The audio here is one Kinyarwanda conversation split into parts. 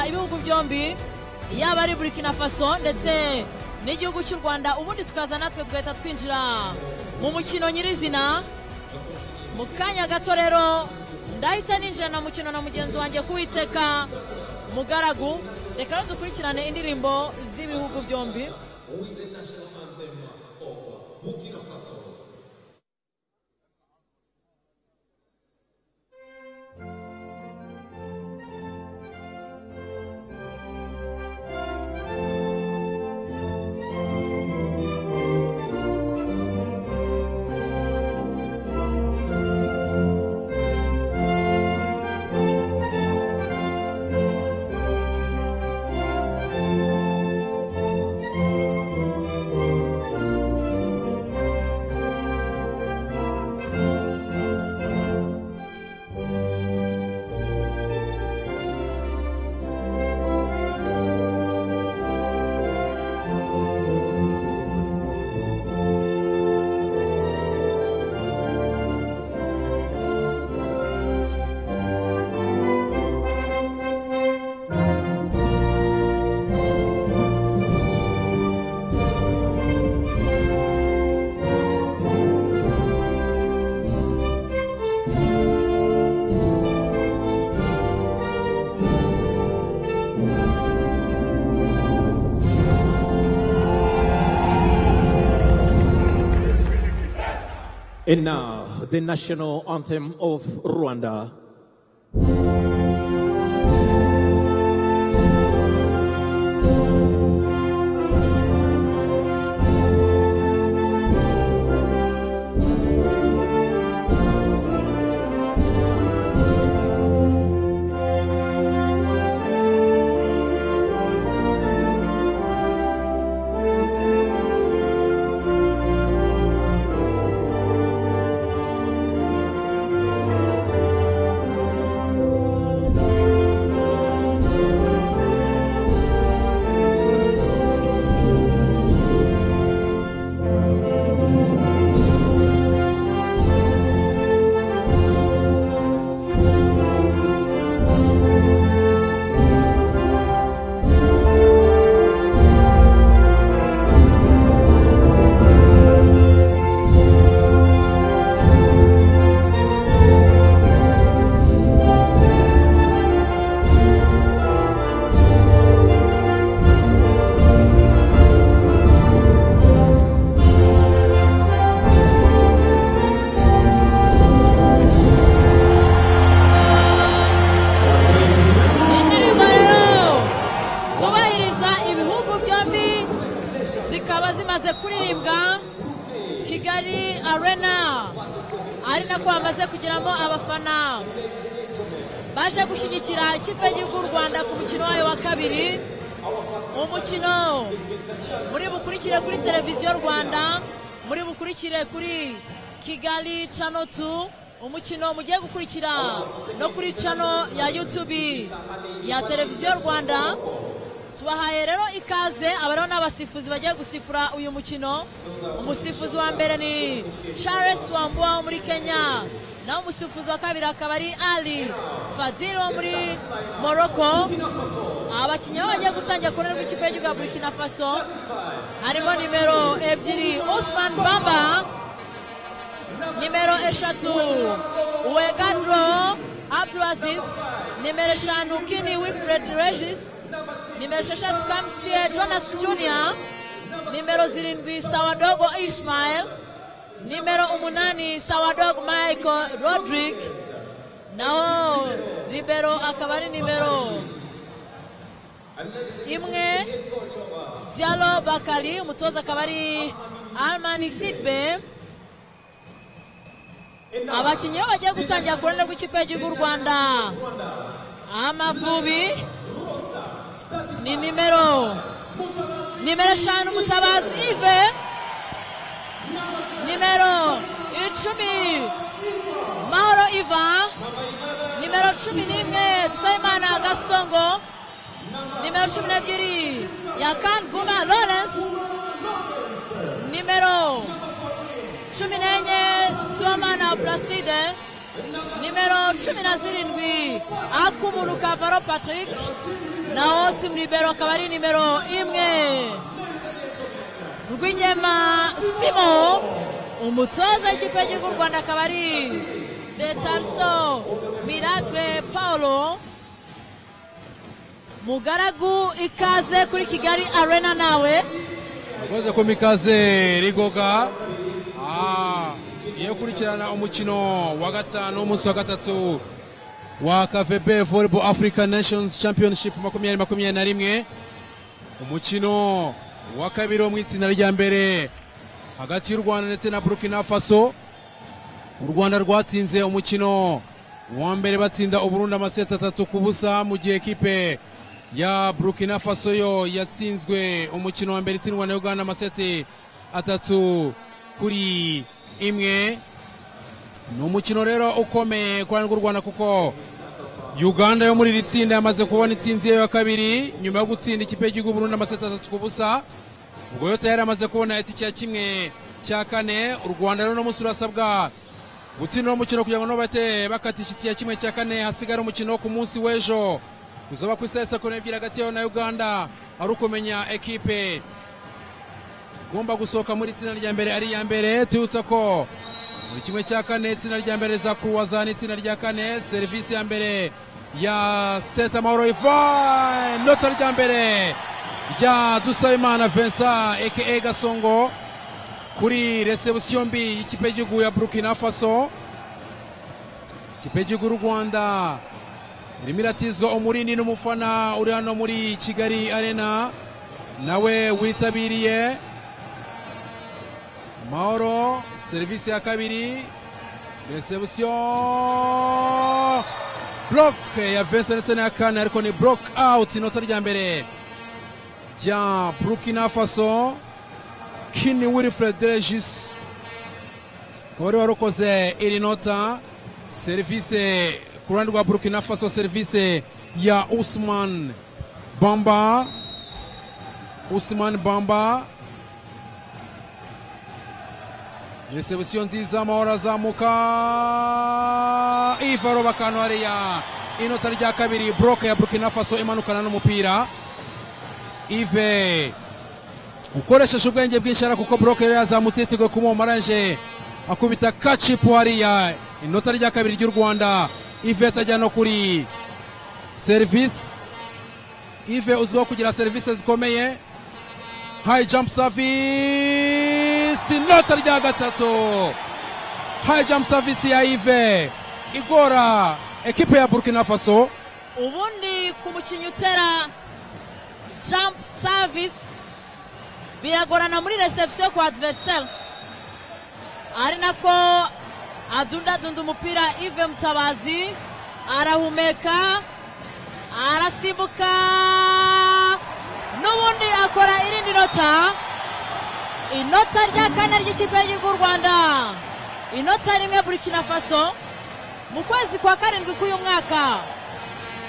ibihugu byombi yaba ari burkina faso ndetse n'igihugu cy'u rwanda ubundi tukaza natwe tugahita twinjira mu mukino nyirizina mu kanya gato rero ndahita ninjira na mukino na mugenzi wanjye kuwiteka mugaragu reka rero dukurikirane indirimbo z'ibihugu byombi And now, the national anthem of Rwanda. indirimbo rero zubahiriza ibihugu byombi zikaba zimaze kuririmbwa kigali arena ari nako bamaze kugeramo abafana baje gushyigikira ikipe y'igihugu y'u rwanda ku mukino wayo wa kabiri umukino muri bukurikire kuri televiziyo rwanda muri bukurikire kuri kigali cano tu umukino mugiye gukurikira no kuri cano ya yutubi ya televiziyo rwanda tubahaye rero ikaze abariho n'abasifuzi bagiye gusifura uyu mukino umusifuzi wa mbere ni charles wambua wo muri kenya naho umusifuzi wa kabiri akaba ari ali fadil wo muri morocco abakinnyi aho bagiye gutangira ku ruhande rw'ikipe y'igihugu ya burkina faso harimo nimero ebyiri osman bamba nimero eshatu uwegadro abdulaziz nimero eshanu kini wilfred regis nimero esheshatu kamsiye jonas junior nimero zirindwi sawadogo ismael nimero umunani sawadogo michael rodrick naho libero akaba ari nimero imwe dialo bakari umutoza akaba ari almani sidbe abakinnyi bo bagiye gutangira ku ruhande rw'ikipe y'igihugu y'u rwanda amavubi ni nimero nimero eshanu mutabazi ive nimero icumi mahoro iva nimero cumi n'imwe dusabimana gasongo nimero cumi n'ebyiri yakanguma lawrence nimero cumi n'enye somana placide nimero cumi na zirindwi akumuntu kavaro patrick na maximum libero akaba ari nimero imwe rw'inyema simo umutoza w'ikipe y'igihugu u rwanda akaba ari detarso miragre paulo mugaragu ikaze kuri kigali arena nawe akoze ku mikaze rigoga Ah, iyo ukurikirana umukino wa gatanu umunsi wa gatatu wa kavebe volleyball africa nations championship makumyabiri makumyabiri na rimwe umukino wa kabiri wo mu itsinda rya mbere hagati y'u rwanda ndetse na burkina faso u rwanda rwatsinze umukino wa mbere batsinda uburundi amaseti atatu ku busa mu gihe ekipe ya burkina faso yo yatsinzwe umukino wa mbere itsindwa na uganda amaseti atatu kuri imwe ni umukino rero ukomeye ku ruhande rw'u rwanda kuko uganda yo muri iri tsinda yamaze kubona intsinzi yayo ya kabiri nyuma yo gutsinda ikipe y'igihugu burundu amaseti atatu ku busa ubwo yo tayari amaze kubona itike ya kimwe cya kane u rwanda rero uno munsi rurasabwa gutsinda uno mukino kugira ngo nubate bakatisha itike ya kimwe cya kane hasigara umukino wo ku munsi w'ejo uzaba ku isaha sakuru ebyiri hagati yayo na uganda ari ukumenya ekipe igomba gusohoka muri itsinda rya mbere ari iya mbere tuyibutsa ko buri kimwe cya kane itsinda rya mbere za kuruwaza n'itsinda rya kane serivisi ya mbere ya seta mahoro ivan inota rya mbere rya dusabimana vincent eke gasongo kuri resebusiyo mbi y'ikipe y'igihugu ya burkina faso ikipe y'igihugu y'u rwanda irimo iratizwa umurindi n'umufana uri hano muri kigali arena nawe witabiriye mahoro serivisi ya kabiri resebusiyo buroke ya vincent ndetse n'iya kane ariko ni buroke awuti inota rya mbere rya burkina faso kini wilfred regis akaba ariwe warukoze iri nota serivisi ku ruhande rwa burkina faso serivisi ya usman bamba usman bamba resebusiyo nziza amahoro azamuka ivaro bakano hariya inota rya kabiri buroke ya burkina faso imanukana n'umupira ive ukoresheje ubwenge bwinshi ariko kuko buroke yari yazamutse yiteguye kumuha maranje akubita kacipu hariya inota rya kabiri ry'u rwanda ive atajya no kuri serivisi ive uzwiho kugira serivisi zikomeye hayi jampu savisi inota rya gatatu hayi jampu savisi ya ive igora ekipe ya burkina faso ubundi ku mukinnyi utera jampu savisi biragorana muri resebusiyo ku adiveriseri ari nako adundadunda umupira ive mutabazi arahumeka arasimbuka n'ubundi akora irindi nota inota rya kane ry'ikipe y'igihugu u rwanda inota rimwe burkina faso mu kwezi kwa karindwi k'uyu mwaka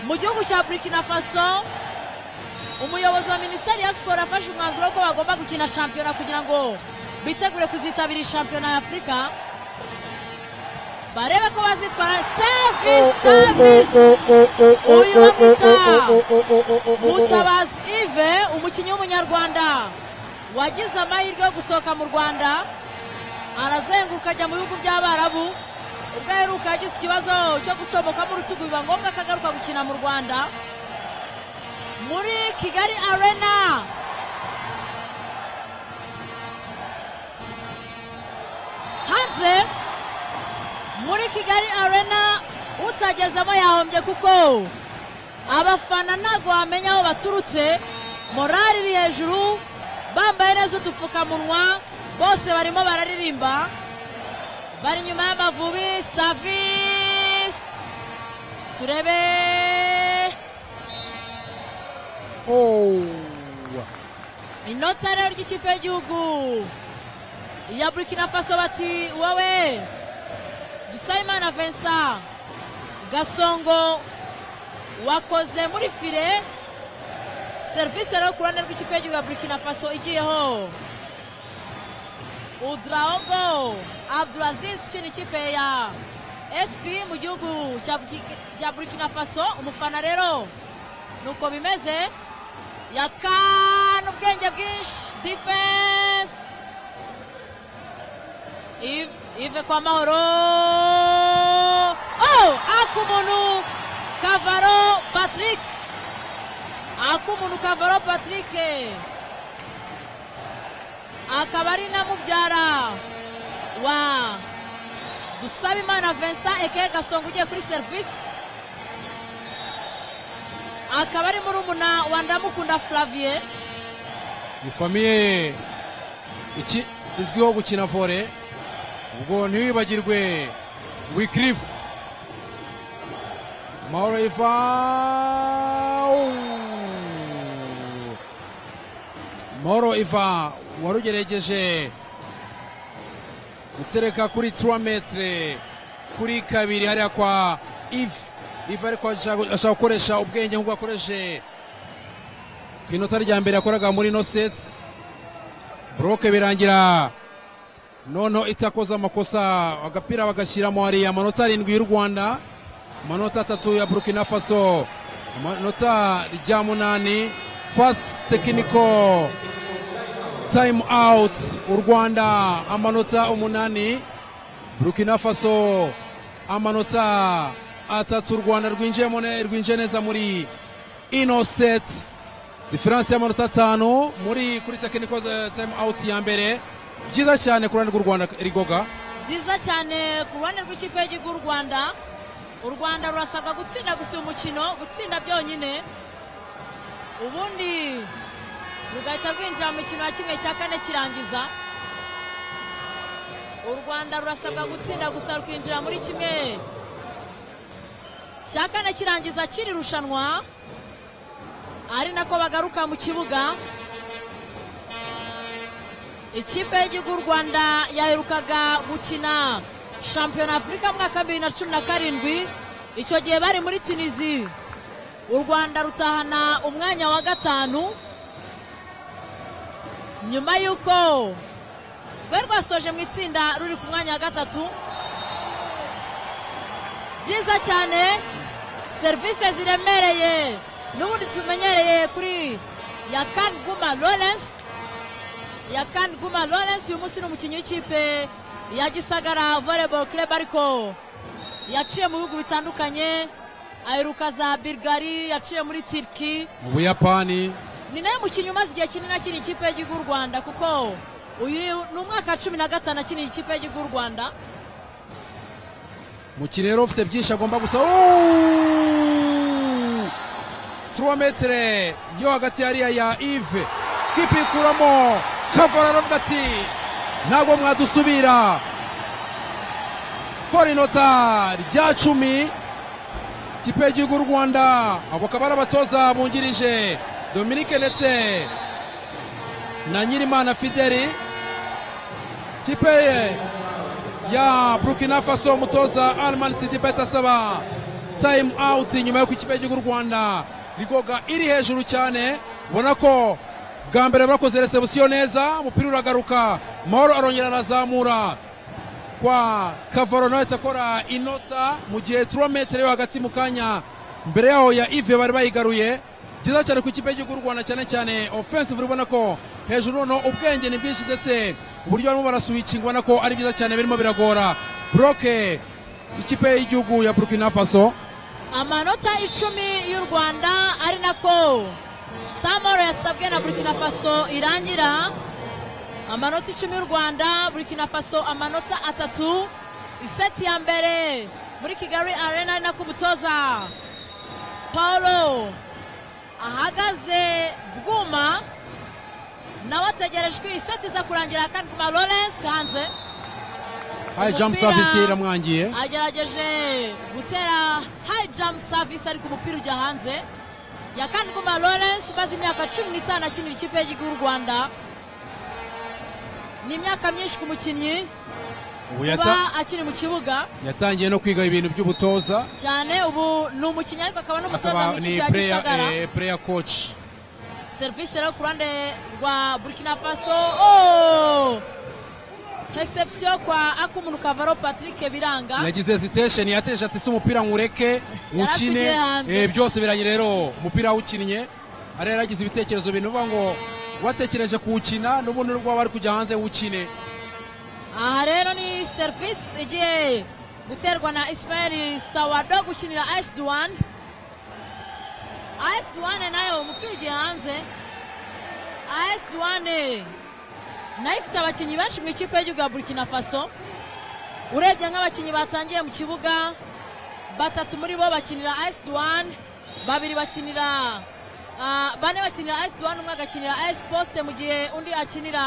mu gihugu cya burkina faso umuyobozi wa minisiteri ya siporo afashe umwanzuro ko bagomba gukina shampiyona kugira ngo bitegure kuzitabira shampiyona ya afurika barebe ko bazitwara savisi uyu bamwita mutabazi ive umukinnyi w'umunyarwanda wagize amahirwe yo gusohoka mu rwanda arazenguruka ajya mu bihugu by'abarabu ubwo aheruka yagize ikibazo cyo gucomokamo urutugu biba ngombwa ko agaruka gukina mu rwanda muri kigali arena hanze muri kigali arena utagezemo yahombye kuko abafana ntabwo wamenya aho baturutse morari iri hejuru bambaye neza udupfukamunwa bose barimo bararirimba bari inyuma y'amavubi savisi turebe inota rero ry'ikipe y'igihugu ya burkina faso bati wowe dusayimana vincent gasongo wakoze muri fire serivisi rero ku ruhande rw'ikipe y'igihugu ya burkina faso igiyeho udraogo abduraziz ukina ikipe ya sp mu gihugu cya Burki- cya burkina faso umufana rero nuko bimeze yakana ubwenge bwinshi defense ive ive kwa mahoro oh akumuntu kavaro patrick akumuntu kavaro patrick akaba ari na mubyara wa dusabe imana vincent ekeye gasonga ugiye kuri serivisi akaba ari murumuna wa ndamukunda flavier ni famiye ye iki izwiho gukina vore ubwo ntiwibagirwe wikirifu mahoro iva mahoro iva warugeregeje gutereka kuri turametere kuri kabiri hariya kwa ivi ivi ariko ashaka ashaka gukoresha ubwenge nk'ubwo yakoresheje ku inota rya mbere yakoraga muri no seti buroke birangira noneho itakoze amakosa agapira bagashyiramo hariya amanota arindwi y'u rwanda amanota atatu ya burkina faso amanota rya munani fasi tekiniko tayimu awuti u rwanda amanota umunani burkina faso amanota atatu u rwanda rwinjiye mu ne- rwinjiye neza muri inoseti diferanse y'amanota atanu muri kuri tekiniko tayimu awuti ya mbere byiza cyane ku ruhande rw'u rwanda rigoga byiza cyane ku ruhande rw'ikipe y'igihugu y'u rwanda u rwanda rurasabwa gutsinda gusa uyu mukino gutsinda byonyine ubundi rugahita rwinjira mu mikino ya kimwe cya kane kirangiza u rwanda rurasabwa gutsinda gusa rukinjira muri kimwe cya kane kirangiza kiri rushanwa ari nako bagaruka mu kibuga ikipe y'igihugu y'u rwanda yaherukaga gukina shampiyona afurika mu mwaka bibiri na cumi na karindwi icyo gihe bari muri tunizi u rwanda rutahana umwanya wa gatanu nyuma y'uko rwari rwasoje mu itsinda ruri ku mwanya wa gatatu byiza cyane serivisi ziremereye n'ubundi tumenyereye kuri yakani guma lawrence yakani guma lawrence uyu munsi ni umukinnyi w'ikipe ya gisagara volleyball club ariko yaciye mu bihugu bitandukanye aheruka za bulgari yaciye muri turki mu buyapani ni nawe mukinnyi umaze igihe kinini akina ikipe y'igihugu y'u rwanda kuko uyu ni umwaka wa cumi na gatanu akiniye ikipe y'igihugu y'u rwanda umukiriya rero ufite byinshi agomba gusa turometere yo hagati hariya ya ive kipe ikuramo kavura aravuga ati ntabwo mwadusubira kora inota rya cumi ikipe y'igihugu y'u rwanda abo akaba ari abatoza bungirije dominike ndetse na nyirimana fideli kipe ye ya burkina faso umutoza alman sidibet asaba time out nyuma yo ku ikipe y'igihugu y'u rwanda rigoga iri hejuru cyane ubona ko bwa mbere bakoze resebusiyo neza umupira uragaruka mahoro arongera arazamura kwa kavaro nawe ahita akora inota mu gihe turometero yo hagati mu kanya mbere yaho ya ive bari bayigaruye byiza cyane ku ikipe y'igihugu y'u rwanda cyane cyane offensive ubona ko hejuru noneho ubwenge ni bwinshi ndetse uburyo barimo barasuwicinga ubona ko ari byiza cyane birimo biragora buroke ikipe y'igihugu ya burkina faso amanota icumi y'u rwanda ari nako tamoro yasabwe na burkina faso irangira amanota icumi y'u rwanda burkina faso amanota atatu iseti ya mbere muri kigali arena ari nako umutoza paulo ahagaze bwuma nawe ategerejwe iseti iza kurangira kandi kuma lawrence hanze hayi jamu Umupira. savisi iramwangiye agerageje gutera hayi jamu savisi ariko umupira ujya hanze yakandikuma lawrence umaze imyaka cumi n'itanu akinira ikipe y'igihugu y'u rwanda ni imyaka myinshi ku mukinnyi ubu kuba yata- akiri mu kibuga yatangiye no kwiga ibintu by'ubutoza cyane ubu ni umukinnyi ariko akaba n'umutoza mu akaba ikipe ni ya gisagara pureya koci serivisi rero ku ruhande rwa burkina faso oh! reception kwa akumunuka kavaro patrick biranga yagize hesitesheni yateje ati si umupira nkureke Yari asigaye nkukine hanze. Eh, byose birangira rero umupira awukinnye ari yaragize ibitekerezo bintu uvuga ngo watekereje kuwukina n'ubundi rwaba ari kujya hanze wukine aha rero ni serivisi igiye guterwa na ismael sawado gukinira ayisi duwane ayisi duwane nayo umupira ugiye hanze ayisi duwane nayo ifite abakinnyi benshi mu ikipe y'igihugu ya burkina faso urebye nk'abakinnyi batangiye mu kibuga batatu muri bo bakinira ayisi duwane babiri bakinira ah, bane bakinira ayisi duwane umwe agakinira ayisi posite mu gihe undi akinira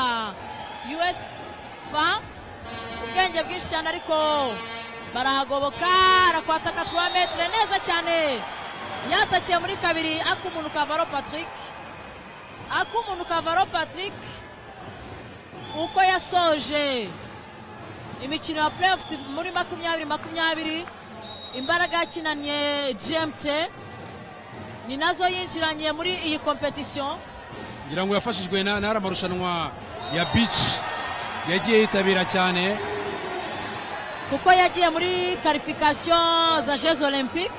uefa ubwenge bwinshi cyane ariko barahagoboka arakwata agatuba metero neza cyane yatakiye muri kabiri ak'umuntu kavaro patrick ak'umuntu kavaro patrick uko yasoje imikino ya playoffs muri makumyabiri makumyabiri imbaraga yakinanye gmt ni nazo yinjiranye muri iyi kompetisiyo ngira ngo yafashijwe na- n'ari amarushanwa ya bici yagiye yitabira cyane kuko yagiye muri karifikasiyo za jeux olympique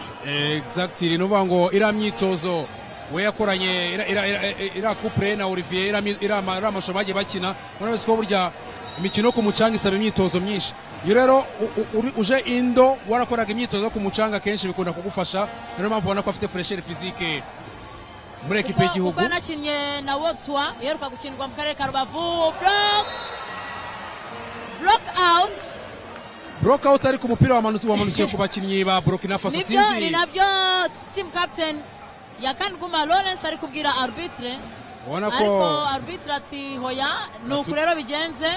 exactly ni ukuvuga ngo iriya myitozo we yakoranye ira- ira- ira- iriya kupure na olivier iriya mi- iriya ma- iriya mashusho bagiye bakina murabona ko burya imikino yo ku mucanga isaba imyitozo myinshi iyo rero u- u- uri- uje indo warakoraga imyitozo yo ku mucanga akenshi bikunda kugufasha niyo mpamvu ubona ko afite furesheri fizike muri ekipe ubwo y'igihugu ubwo yanakinnye na wotwa iheruka gukinirwa mu karere ka rubavu block block out burokawuti ariko umupira wamanutse wamanukiye ku bakinnyi ba burokina faso nibyo ni sinzi nabyo team captain yakandguma lawrence ari kubwira arbitre ubona ariko ko arbitre ati hoya ni Natu- uku rero bigenze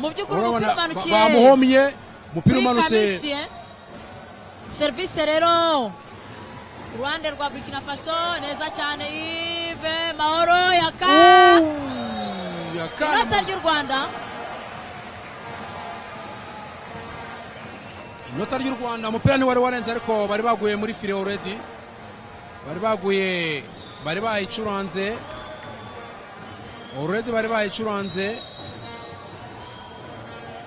mu by'ukuri urabona umupira ba- umanukiye bamuhomye umupira kuri umanutse kamisiye serivisi rero uruhande rwa burkina faso neza cyane ive mahoro yaka Uuuu, yakanye. inota ry'u rwanda inota ry'u rwanda umupira ntiwari warenze ariko bari baguye muri fire already bari baguye bari bayicuranze already bari bayicuranze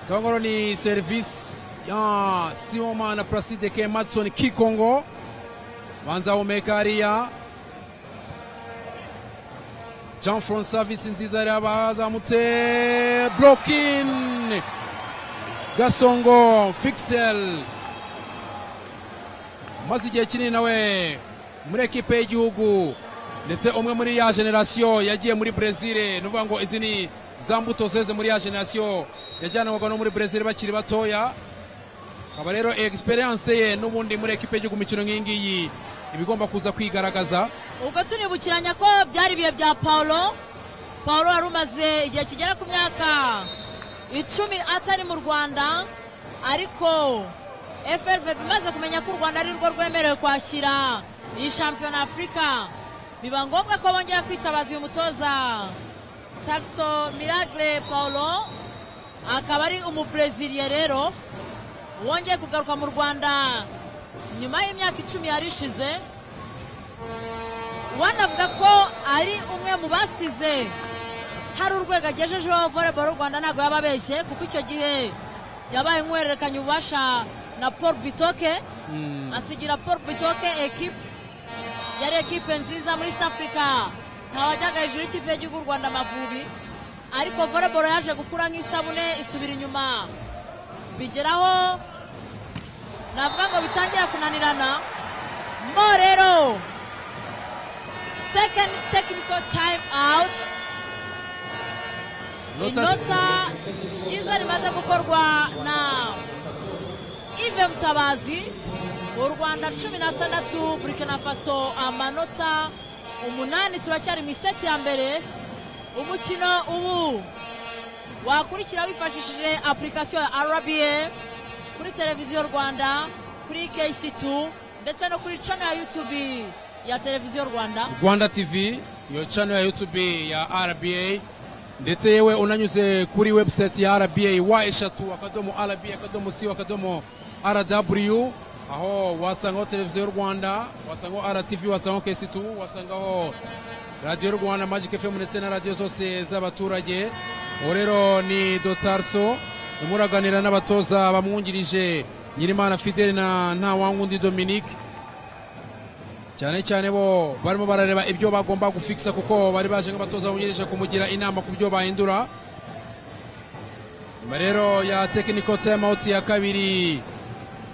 cyangwa ni serivisi ya simomana placide ke matson kikongo banza humeka hariya jean franc service nziza hariya bazamutse blokin gasongo fixel umaze igihe kinini nawe muri ekipe y'igihugu ndetse umwe muri ya generasiyo yagiye muri brezil ni ukuvuga ngo izi ni za mbuto zeze muri ya generasiyo yajyanwaga no muri brezil bakiri batoya akaba rero egisperiyanse ye n'ubundi muri ekipe y'igihugu imikino nk'iyi ngiyi iba igomba kuza kwigaragaza ubwo tunibukiranya ko byari ibihe bya paulo paulo wari umaze igihe kigera ku myaka icumi atari mu rwanda ariko frvb imaze kumenya ko u rwanda ari rwo rwemerewe kwakira iyi shampiyona afurika biba ngombwa ko bongera kwitabaza uyu mutoza tarso miragre paulo akaba ari umubreziliye rero wongeye kugaruka mu rwanda nyuma y'imyaka icumi yari ishize wanavuga ko ari umwe mu basize hari urwego agejejeho volleyball y'u rwanda ntabwo yaba abeshye kuko icyo gihe yabaye nk'uhererekanya ububasha na paul bitoke asigira paul bitoke ekipe yari ekipe nziza muri south africa ntawajyaga hejuru y'ikipe y'igihugu u rwanda amavubi ariko volleyball yaje gukura nk'isabune isubira inyuma bigeraho navuga ngo bitangira kunanirana mo rero second technical time out inota ryiza rimaze gukorwa na ive mutabazi u rwanda cumi n'atandatu burkina faso amanota umunani turacyari mu iseti ya mbere umukino ubu wakurikira wifashishije apurikasiyo ya rba kuri televiziyo rwanda kuri kc2 ndetse no kuri cano ya youtube ya televiziyo rwanda rwanda tv iyo channel ya youtube ya rba ndetse yewe unanyuze kuri website ya rba wa eshatu akadomo rba akadomo c akadomo rw aho wasangaho televiziyo y'u rwanda wasangaho rtv wasangaho kc2 wasangaho radiyo y'u rwanda magic fm ndetse na radiyo zose z'abaturage ubu rero ni dotarso urimo uraganira n'abatoza bamwungirije nyirimana fidele na ntawangundi dominique cyane cyane bo barimo barareba ibyo bagomba gufikisa kuko bari baje nk'abatoza bungirije kumugira inama ku byo bahindura nyuma rero ya tekiniko tayimawuti ya kabiri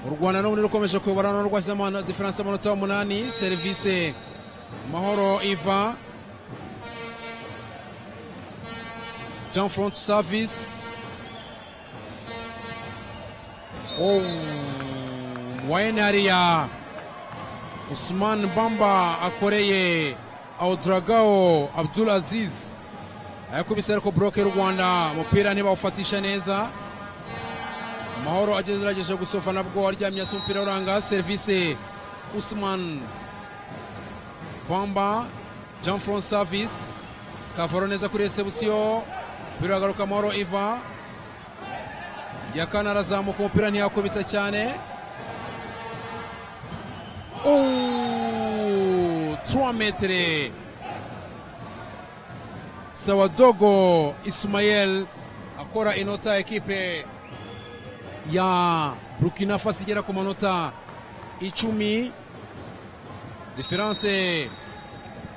u rwanda n'ubundi rukomeje kuyobora n'u rwasize amano- diferanse amanota umunani serivise mahoro iva jean front service oh, wayne hariya usman bamba akoreye audragao abdul aziz ayakubise ariko buroke y'u rwanda umupira ntibawufatisha neza mahoro agerageje gusofa nabwo aryamye hasi umupira uranga serivisi usman pamba jean front service kavaro neza kuri resebusiyo umupira uragaruka mahoro iva yakana arazamuka umupira ntiyakubita cyane Ouh, 3 metere Sawadogo Ismael akora inota ya ekipe ya Burkina Faso igera ku manota icumi diferanse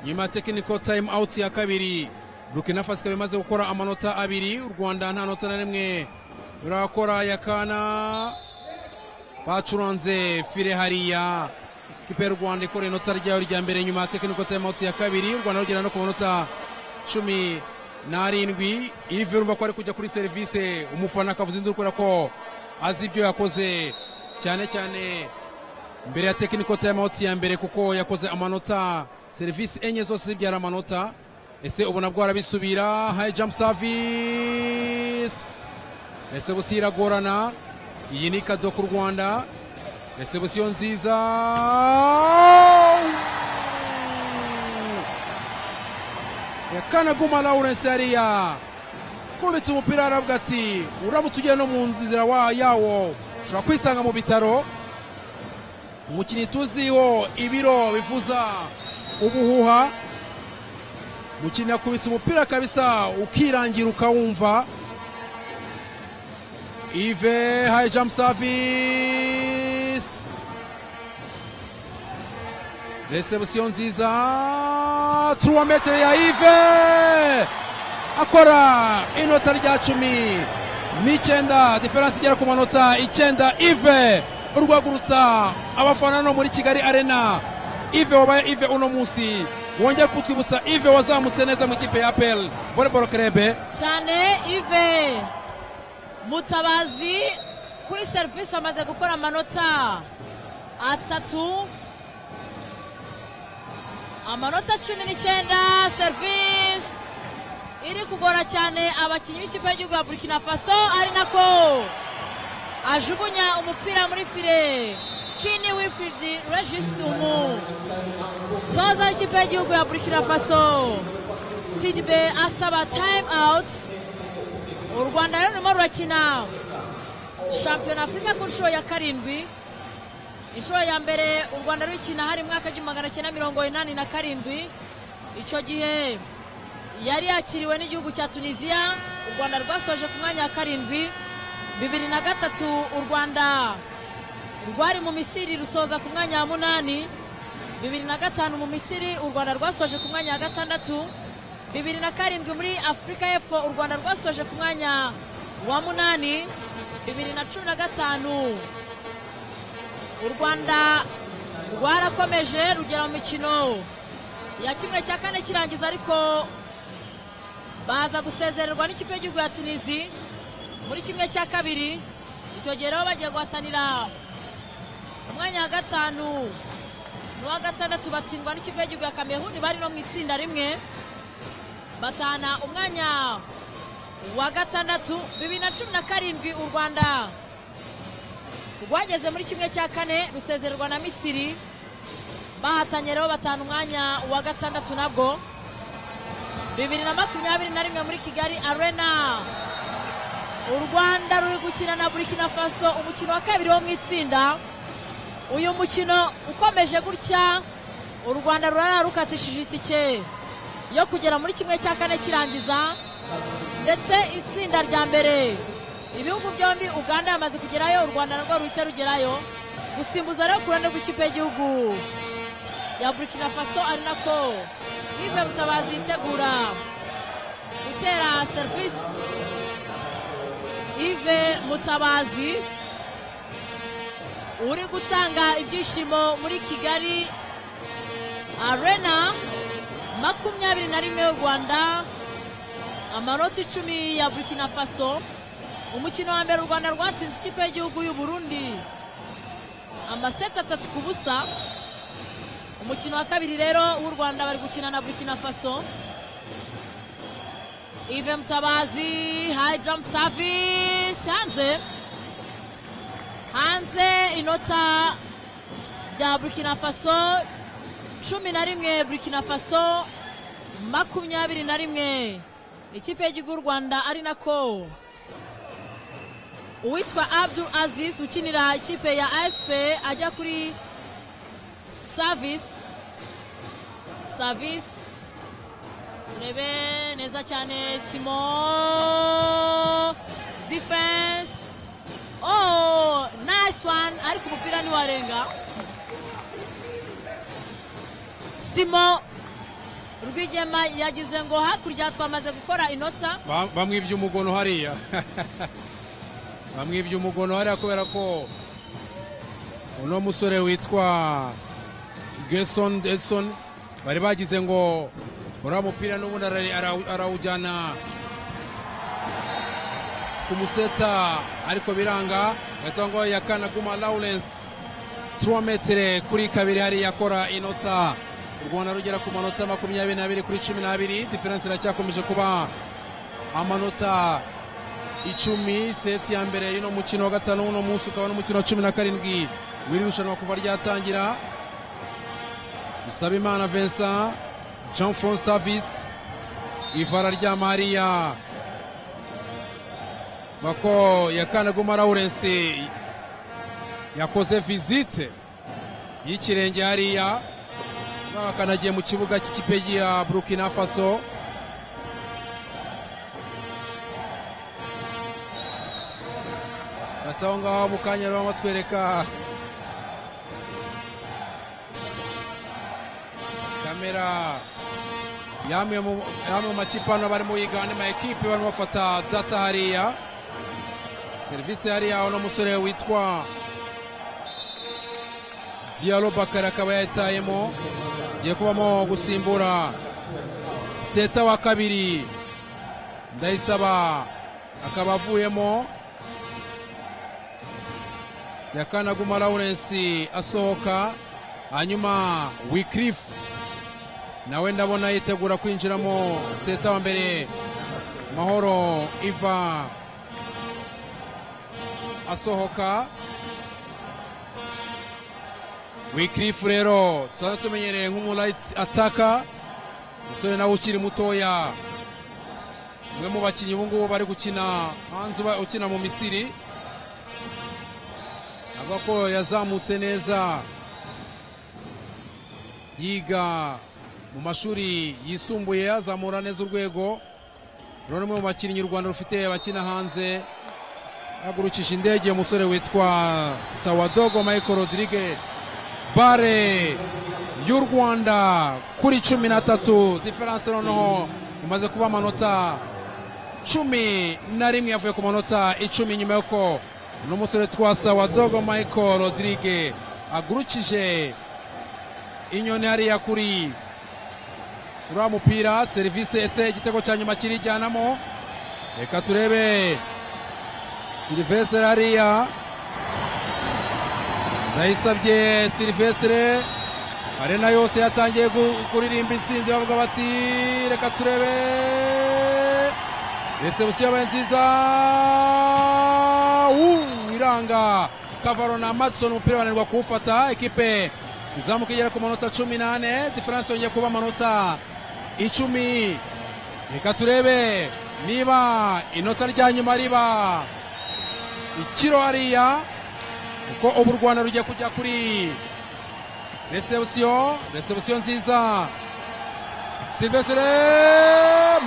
nyuma ya technical time out ya kabiri Burkina Faso ikaba imaze gukora amanota abiri u Rwanda nta nota na rimwe rurakora ya kana bacuranze fire hariya ikipe y'u rwanda ikora inota ryayo rya mbere nyuma ya tekiniko tayimawuti ya kabiri u rwanda rugera no ku manota cumi n'arindwi ive urumva ko ari kujya kuri serivisi umufana akavuza induru kubera ko azi ibyo yakoze cyane cyane mbere ya tekiniko tayimawuti ya mbere kuko yakoze amanota serivisi enye zose zibyara amanota ese ubu nabwo arabisubira hayi jamu savisi ese busi iragorana iyi ni ikazo ku rwanda ese busi yo nziza yakanaguma lawurence yariya kubitse umupira aravuga ati uramutse ugiye no mu nzira wa yawo ushobora kwisanga mu bitaro umukinnyi tuziho ibiro bivuza ubuhuha umukinnyi akubita umupira kabisa ukirangira ukawumva Ive high jump service. Reception nziza. 3 metre ya Ive. Akora inota rya cumi n'icyenda diferanse igera ku manota icyenda Ive urwagurutsa abafana no muri Kigali Arena. Ive wabaye Ive uno munsi wongera kutwibutsa Ive wazamutse neza mu ikipe ya APL Volleyball Club. cyane ive mutabazi kuri serivisi amaze gukora amanota atatu amanota cumi n'icyenda serivisi iri kugora cyane abakinnyi b'ikipe y'igihugu ya burkina faso ari nako ajugunya umupira muri fire kini wilfrid regis umutoza w'ikipe y'igihugu ya burkina faso sidibe asaba time out u rwanda rero rurimo rurakina shampiyona afurika ku nshuro ya karindwi inshuro ya mbere u rwanda rukina hari mu mwaka w'igihumbi magana cyenda mirongo inani na karindwi icyo gihe yari yakiriwe n'igihugu cya tunisiya u rwanda rwasoje ku mwanya wa karindwi bibiri na gatatu u rwanda rwari mu misiri rusoza ku mwanya wa munani bibiri na gatanu mu misiri u rwanda rwasoje ku mwanya wa gatandatu bibiri na karindwi muri afurika y'epfo u rwanda rwasoje ku mwanya wa munani bibiri na cumi na gatanu u rwanda rwarakomeje rugera mu mikino ya kimwe cya kane kirangiza ariko baza gusezererwa n'ikipe y'igihugu ya tunisi muri kimwe cya kabiri icyo gihe rero bagiye guhatanira umwanya wa gatanu n'uwa gatandatu batsindwa n'ikipe y'igihugu ya kameruni bari no mu itsinda rimwe batana umwanya wa gatandatu bibiri na cumi na karindwi u rwanda rwageze muri kimwe cya kane rusezererwa na misiri bahatanye rero batana umwanya wa gatandatu nabwo bibiri na makumyabiri na rimwe muri kigali arena u rwanda ruri gukina na burkina faso umukino wa kabiri wo mu itsinda uyu mukino ukomeje gutya u rwanda rurara rukatishije itike yo kugera muri kimwe cya kane kirangiza ndetse itsinda rya mbere ibihugu byombi uganda yamaze kugerayo u rwanda narwo ruhita rugerayo gusimbuza rero ku ruhande rw'ikipe y'igihugu ya burkina faso ari nako bive mutabazi yitegura gutera serivisi ive mutabazi uri gutanga ibyishimo muri kigali arena makumyabiri na rimwe y'u rwanda amanota icumi ya burkina faso umukino wa mbere u rwanda rwatsinze ikipe y'igihugu y'u burundi amaseti atatu ku busa umukino wa kabiri rero w'u rwanda bari gukina na burkina faso ive mutabazi hayi jamu savisi hanze hanze inota rya burkina faso cumi na rimwe burkina faso makumyabiri na rimwe ikipe y'igihugu y'u rwanda ari nako uwitwa abdul aziz ukinira ikipe ya asp ajya kuri savisi savisi turebe neza cyane simo defense oh nice one ariko umupira ntiwarenga simo rwigema yagize ngo hakurya twamaze gukora inota Ba- bamwibye umugono hariya bamwibye umugono hariya kubera ko uno musore witwa geson edson bari bagize ngo uriya mupira n'ubundi arari- ara- arawujyana ku museta ariko biranga gahita ngo yakana kuma lawurence turometere kuri kabiri hariya akora inota u rwanda rugera ku manota makumyabiri n'abiri kuri cumi n'abiri diferense iracyakomeje kuba amanota icumi seti ya mbere y'uno mukino wa gatanu w'uno munsi ukaba n'umukino wa cumi na karindwi w'iri rushanwa kuva ryatangira dusabimana vincent jean fron service ivara rya mariya bako yakanaguma lawurence yakoze visite y'ikirenge hariya akanagiye mu kibuga cy'ikipe ya burkina faso Ati aho ngaho mu kanya rero batwereka kamera yamwe mu yamwe mu makipe hano barimo yigana ma ekipe barimo bafata data hariya serivisi hariya uno musore witwa Diallo Bakari akaba yayitayemo giye kubamo gusimbura seta wa kabiri ndayisaba akaba avuyemo yakanaguma lawurence asohoka hanyuma wikirifu nawe ndabona yitegura kwinjiramo seta wa mbere mahoro iva asohoka wikirifu rero tusanzwe tumenyereye nk'umurayiti ataka umusore nawe ukiri mutoya umwe mu bakinnyi ubu ngubu bari gukina hanze uba- ukina mu misiri avuga ko yazamutse neza yiga mu mashuri yisumbuye azamura neza urwego rero ni umwe mu bakinnyi u rwanda rufite bakina hanze hagurukije indege umusore witwa sawadogo michael rodrigue bare y'u rwanda kuri cumi na tatu diferanse noneho imaze kuba amanota cumi na rimwe yavuye ku manota icumi nyuma y'uko uno musore twasa wa dogo michael rodrigue agurukije inyoni hariya kuri uriya mupira serivisi ese igitego cya nyuma kirijyanamo reka turebe silivestre hariya ndayisabye silivestre arena yose yatangiye gu- kuririmba intsinzi bavuga bati reka turebe resebusiyo yabaye nziza Uu, iranga kavaro na madison umupira bananirwa kuwufata ekipe izamuka igera ku manota cumi n'ane diferanse yongeye kuba amanota icumi reka turebe niba inota rya nyuma riba ikiro hariya kuko ubu u rwanda rugiye kujya kuri resebusiyo resebusiyo nziza silvestre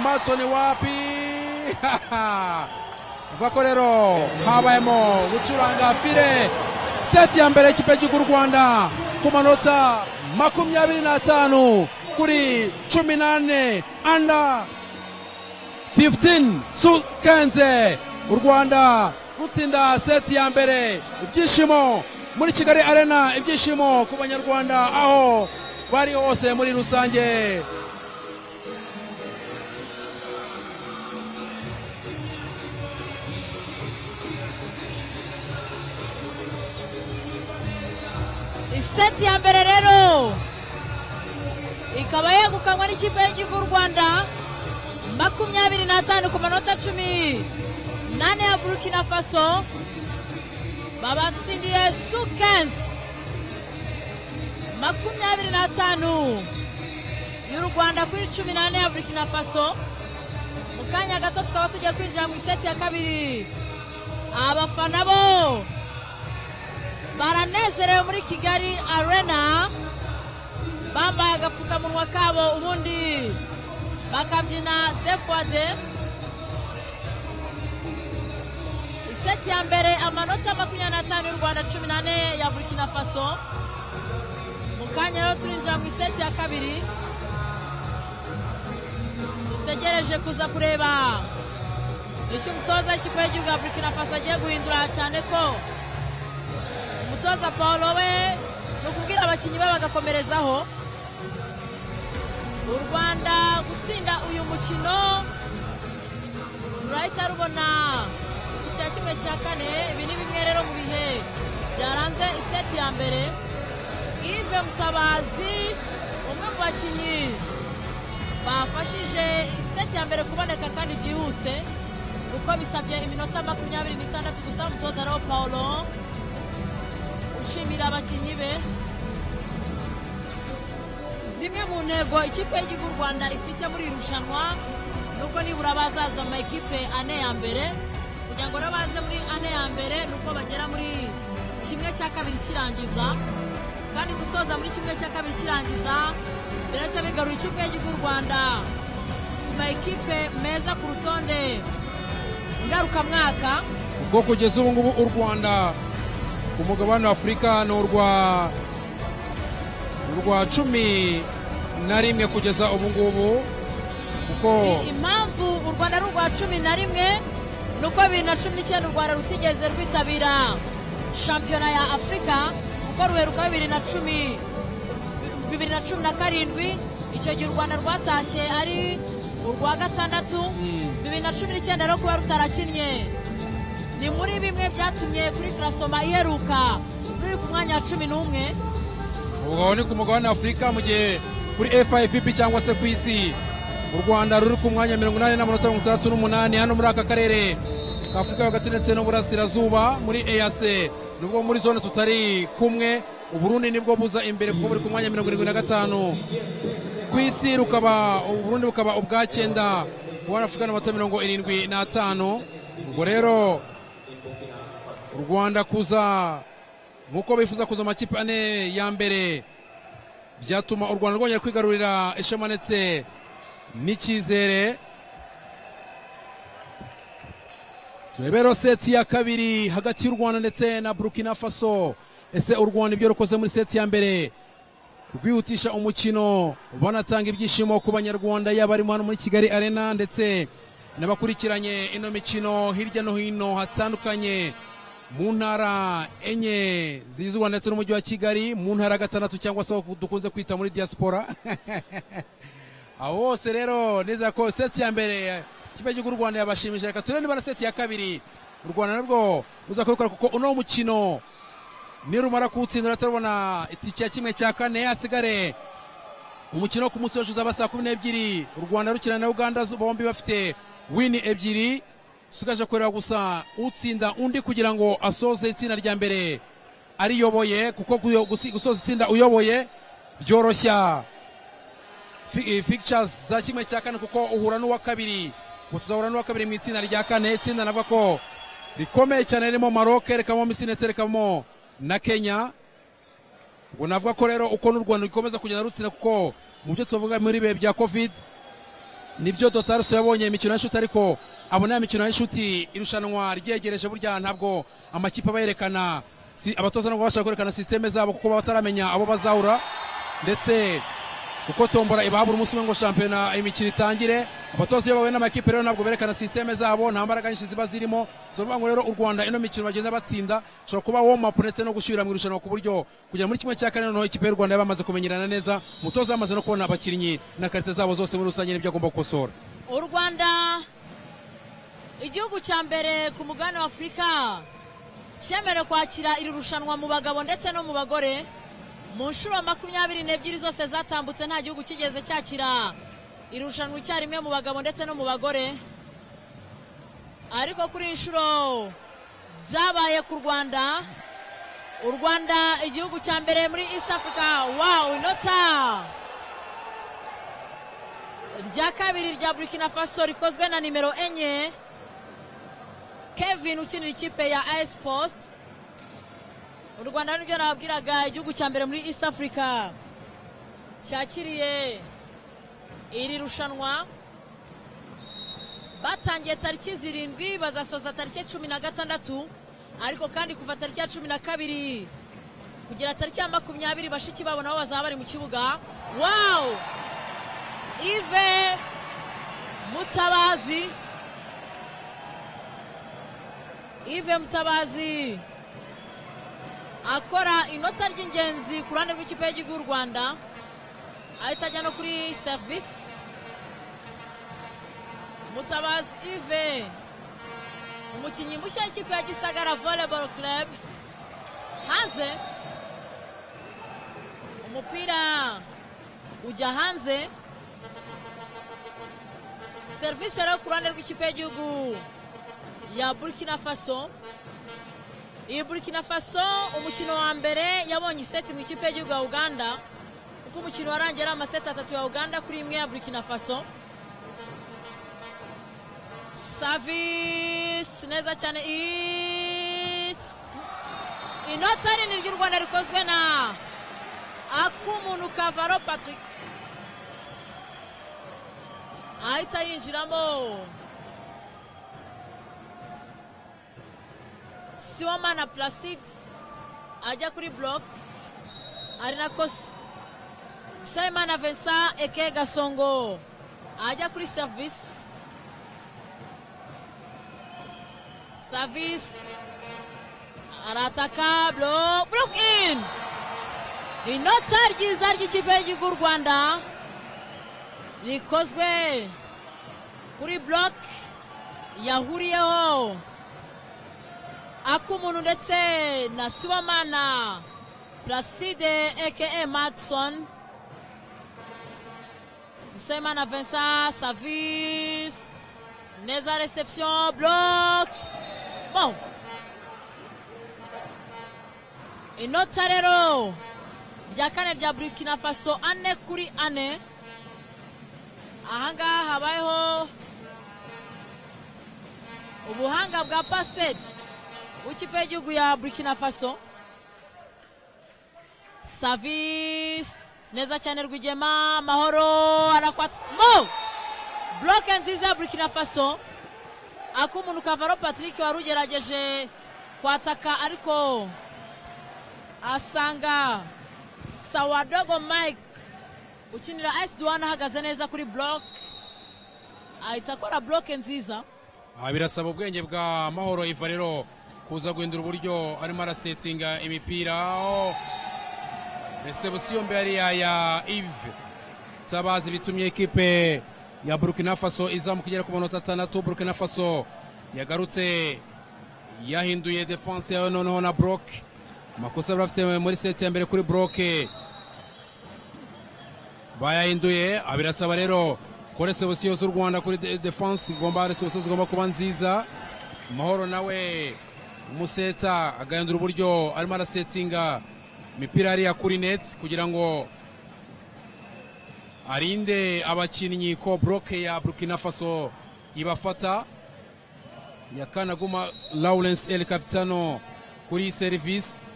masoni wapi uva ko rero habayemo gucuranga fire seti ya mbere y'ikipe cy'u rwanda ku manota makumyabiri n'atanu kuri cumi n'ane anda 15 sukenze u rwanda rutsinda seti ya mbere ibyishimo muri kigali arena ibyishimo ku banyarwanda aho bari hose muri rusange iseti ya mbere rero ikaba yegukanwa n'ikipe y'igihugu y'u rwanda makumyabiri n'atanu ku manota cumi nane ya burkina faso babatsindiye su kensi makumyabiri n'atanu y'u rwanda kuri cumi n'ane ya burkina faso mu kanya gato tukaba tugiye kwinjira mu iseti ya kabiri abafana bo baranezerewe muri kigali arena bambaye agapfukamunwa kabo ubundi bakabyina defode iseti ya mbere amanota makumyabiri n'atanu y'u rwanda cumi n'ane ya burkina faso mu kanya rero turinjira mu iseti ya kabiri dutegereje kuza kureba icyo umutoza w'ikipe y'igihugu ya burkina faso agiye guhindura cyane ko umutoza paul we ni ukubwira abakinnyi be bagakomerezaho u rwanda gutsinda uyu mukino rurahita rubona icya kimwe cya kane ibi ni bimwe rero mu bihe byaranze iseti ya mbere ive mutabazi umwe mu bakinnyi bafashije iseti ya mbere kuboneka kandi byihuse kuko bisabye iminota makumyabiri n'itandatu gusa umutoza rero paul ushimira abakinnyi be zimwe mu ntego ikipe y'igihugu u rwanda ifite muri iri rushanwa nuko nibura bazaza mu makipe ane ya mbere kugira ngo rero baze muri ane ya mbere ni uko bagera muri kimwe cya kabiri kirangiza kandi gusoza muri kimwe cya kabiri kirangiza birahita bigarura ikipe y'igihugu u rwanda ku makipe meza ku rutonde ngarukamwaka ubwo kugeza ubu ngubu u rwanda ku mugabane wa afurika ni urwa urwa cumi na rimwe kugeza ubu ngubu kuko impamvu u rwanda ari urwa cumi na rimwe ni uko bibiri na cumi n'icyenda u rwanda rutigeze rwitabira shampiyona ya afurika kuko ruheruka bibiri na cumi bibiri na cumi na karindwi icyo gihe u rwanda rwatashye ari urwa gatandatu bibiri na cumi n'icyenda rero kuba rutarakinnye ni muri bimwe byatumye kuri karasoma iheruka ruri ku mwanya wa cumi n'umwe ubwo ni ku mugabane wa afurika mu gihe kuri fivb cyangwa se ku isi u rwanda ruri ku mwanya mirongo inani n'amanota mirongo itandatu n'umunani hano muri aka karere ka afurika yo hagati ndetse n'uburasirazuba muri ease nubwo muri zone tutari kumwe uburundi nibwo buza imbere kuko buri ku mwanya mirongo irindwi na gatanu ku isi rukaba uburundi bukaba ubwa cyenda kubona afurika n'amanota mirongo irindwi n'atanu ubwo rero u rwanda kuza nk'uko bifuza kuza mu makipe ane ya mbere byatuma u rwanda rwongera kwigarurira ishema ndetse n'icyizere turebe rero seti ya kabiri hagati y'u rwanda ndetse na burkina faso ese u rwanda ibyo rukoze muri seti ya mbere rwihutisha umukino banatanga ibyishimo ku banyarwanda yaba arimo hano muri kigali arena ndetse n'abakurikiranye ino mikino hirya no hino hatandukanye mu ntara enye zizuba ndetse n'umujyi wa kigali mu ntara gatandatu cyangwa se aho dukunze kwita muri diaspora aho hose rero neza ko seti ya mbere ikipe cy'igihugu u rwanda yabashimishije reka turebe niba na seti ya kabiri u rwanda nabwo ruza kubikora kuko uno mukino nirumara kuwutsinda turabona itike ya kimwe cya kane hasigare umukino wo ku munsi w'ejo uzaba saa kumi n'ebyiri u rwanda rukina na uganda bombi bafite wini ebyiri usigaje kureba gusa utsinda undi kugira ngo asoze itsinda rya mbere ariyoboye kuko gusoza itsinda uyoboye byoroshya figicasi za kimwe cya kane kuko uhura n'uwa kabiri ngo tuzahura n'uwa kabiri mu itsinda rya kane itsinda navuga ko rikomeye cyane ririmo maroke rikabamo misiri ndetse rikabamo na kenya ngo navuga ko rero uko n'u rwanda rukomeza kugenda rutsinda kuko mu byo tuvuga muri bihe bya covid nibyo dotaruso yabonye imikino y'inshuti ariko abona ya mikino y'inshuti irushanwa ryegereje burya ntabwo amakipe aba yerekana si abatoza ntabwo babasha kwerekana sisiteme zabo kuko baba bataramenya abo bazahura ndetse kuko tombora iba buri munsi umwe ngo shampiyona imikino itangire abatoza iyo bahuye n'amakipe rero ntabwo berekana sisiteme zabo nta mbaraga nyinshi ziba zirimo si ukuvuga ngo rero u rwanda ino mikino bagenda batsinda ushobora kuba womapu ndetse no gushyira mu irushanwa ku buryo kugera muri kimwe cya kane noneho ikipe y'u rwanda yabamaze kumenyerana neza umutoza yamaze no kubona abakinnyi na karite zabo zose muri rusange n'ibyo agomba gukosora u rwanda igihugu cya mbere ku mugabane w'afurika cyemerewe kwakira iri rushanwa mu bagabo ndetse no mu bagore mu nshuro makumyabiri n'ebyiri zose zatambutse nta gihugu kigeze cyakira iri rushanwa icyarimwe mu bagabo ndetse no mu bagore ariko kuri iyi nshuro byabaye ku rwanda u rwanda igihugu cya mbere muri east africa wawu inota rya kabiri rya burkina faso rikozwe na nimero enye kevin ukinira ikipe ya ayesi posite u rwanda nibyo nababwiraga igihugu cya mbere muri east africa cyakiriye iri rushanwa batangiye tariki zirindwi bazasoza tariki cumi na gatandatu ariko kandi kuva tariki ya cumi na kabiri kugera tariki ya makumyabiri bashiki babo nabo bazaba bari mu kibuga wawu ive mutabazi ive mutabazi akora inota ry'ingenzi ku ruhande rw'ikipe y'igihugu y'u rwanda ahita ajya no kuri serivisi mutabazi ive umukinnyi mushya w'ikipe ya gisagara volleyball club hanze umupira ujya hanze serivisi rero ku ruhande rw'ikipe y'igihugu ya burkina faso iyi burkina faso umukino wa mbere yabonye iseti mu ikipe y'igihugu ya uganda kuko umukino warangiye ari amaseti atatu ya uganda kuri imwe ya burkina faso savisi neza cyane i- inota nini ry'u rwanda rikozwe na akumuntu kavaro patrick ahita yinjiramo siwomana placide ajya kuri block ari nako S- simon avensa eke gasongo ajya kuri service service arataka block block in inota ryiza ry'ikipe y'igihugu y'u rwanda rikozwe kuri block yahuriyeho akumuntu ndetse na siwamana placide eke matson dusemana vincent savis neza reception block bon inota rero rya kane rya burkina faso ane kuri ane ahangaha habayeho ubuhanga bwa paseri w'ikipe y'igihugu ya burkina faso savisi neza cyane rwigema mahoro arakwata mo buroke nziza ya burkina faso ak'umuntu kavaro patrick wari ugerageje kwataka ariko asanga sawadogo mike ukinira esi duwana ahagaze neza kuri buroke ahita akora buroke nziza Aha birasaba ubwenge bwa mahoro iva rero kuza guhindura uburyo arimo arasetinga imipira aho resebusiyo mbere ya ive nsabazi bitumye ekipe ya burkina faso izamuka igera ku manota atandatu burkina faso yagarutse yahinduye defanse yawe noneho na buroke amakosa bari bafite muri seti ya mbere kuri buroke bayahinduye ah, birasaba rero ko resebusiyo z'u rwanda kuri de- defanse igomba resebusiyo zigomba kuba nziza mahoro nawe umuseta agahindura uburyo arimo arasetinga imipira hariya kuri neti kugira ngo arinde abakinnyi ko buroke ya burkina faso ibafata yakanaguma lawrence el capitano kuri serivisi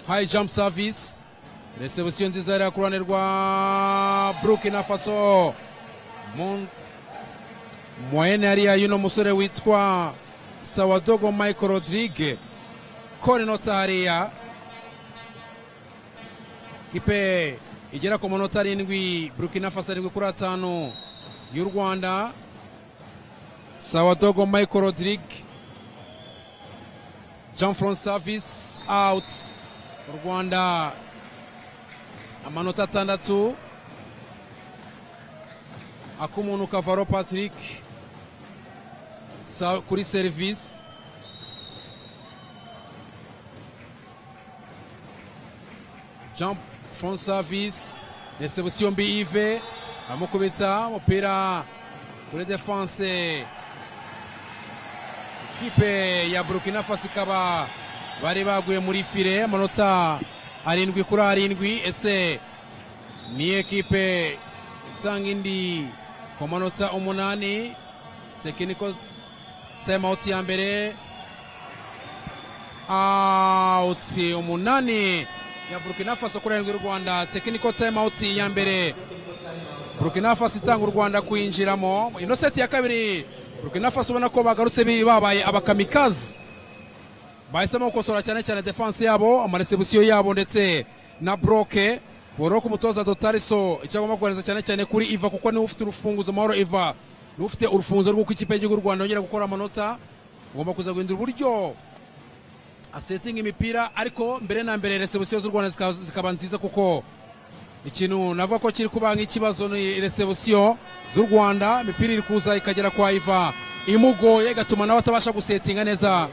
high jump service resebusiyo nziza yari ku ruhande rwa burkina faso mu moyene yari y'uno musore witwa sawadogo michael rodrigue konenota hariya kipe igera ku manota arindwi burkina faso arindwi kuri atanu y'u rwanda sawadogo michael rodrigue jean francois service out u rwanda amanota atandatu ak'umuntu kavaro patrick sa- kuri serivisi jean francois service resebusiyo mbi ive aramukubita umupira kuri defanse ikipe ya burkina faso ikaba bari baguye muri file amanota arindwi kuri arindwi ese ni ekipe itanga indi ku manota umunani tekiniko timeout ya mbere out umunani ya burkina faso kuri arindwi y'u rwanda tekiniko timeout ya mbere burkina faso itanga u rwanda kuyinjiramo inoseti ya kabiri burkina faso ubona ko bagarutse bi- babaye abakamikazi bahisemo gukosora cyane cyane defanse yabo amaresebusiyo yabo ndetse na broke boroke umutoza dotariso icyo agomba kohereza cyane cyane kuri iva kuko niwe ufite urufunguzo mahoro iva niwe ufite urufunguzo rw'uko ikipe y'igihugu y'u rwanda yongera gukora amanota ugomba kuza guhindura uburyo asetinga imipira ariko mbere na mbere resebusiyo z'u rwanda zikaba- zikaba nziza kuko ikintu navuga ko kiri kuba nk'ikibazo ni resebusiyo z'u rwanda imipira iri kuza ikagera kwa iva imugoye igatuma nawe atabasha gusetinga neza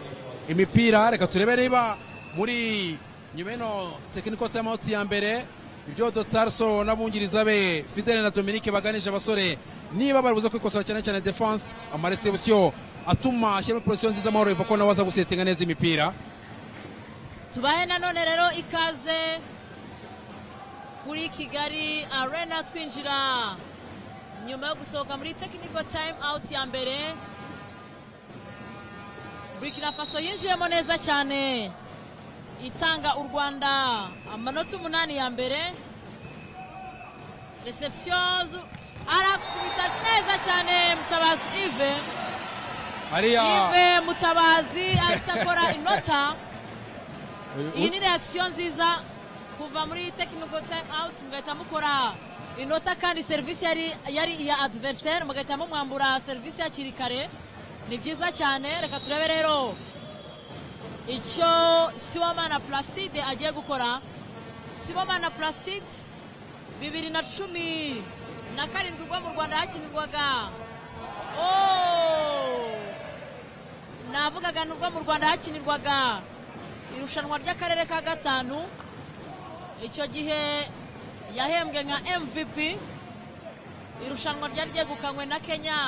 imipira reka turebe niba muri nyuma y'ino tekiniko timeout ya mbere ibyo dotarso n'abungiriza be fidele na dominike baganije abasore niba baribuze kwikosora cyane cyane defanse amaresebusiyo atuma ashyiramo porosiyo nziza amahoro iva ko nawe aza gusetinga neza imipira tubahe nanone rero ikaze kuri kigali arena twinjira nyuma yo gusohoka muri technical time out ya mbere burkina faso yinjiyemo neza cyane itanga u rwanda amanota umunani ya mbere reception zu- arakubita neza cyane mutabazi ive hariya ive mutabazi ahita akora inota uyu- iyi ni reakisiyo nziza kuva muri tekiniko time out mugahita mukora inota kandi serivisi yari yari iya adiveriseri mugahita mumwambura serivisi hakiri kare ni byiza cyane reka turebe rero icyo siwamana puraside agiye gukora siwamana puraside bibiri na cumi na karindwi ubwo mu rwanda hakinirwaga Oh! navugaga ni ubwo mu rwanda hakinirwaga irushanwa ry'akarere ka gatanu icyo gihe yahembwe nka mvp irushanwa ryari ryegukanywe na kenya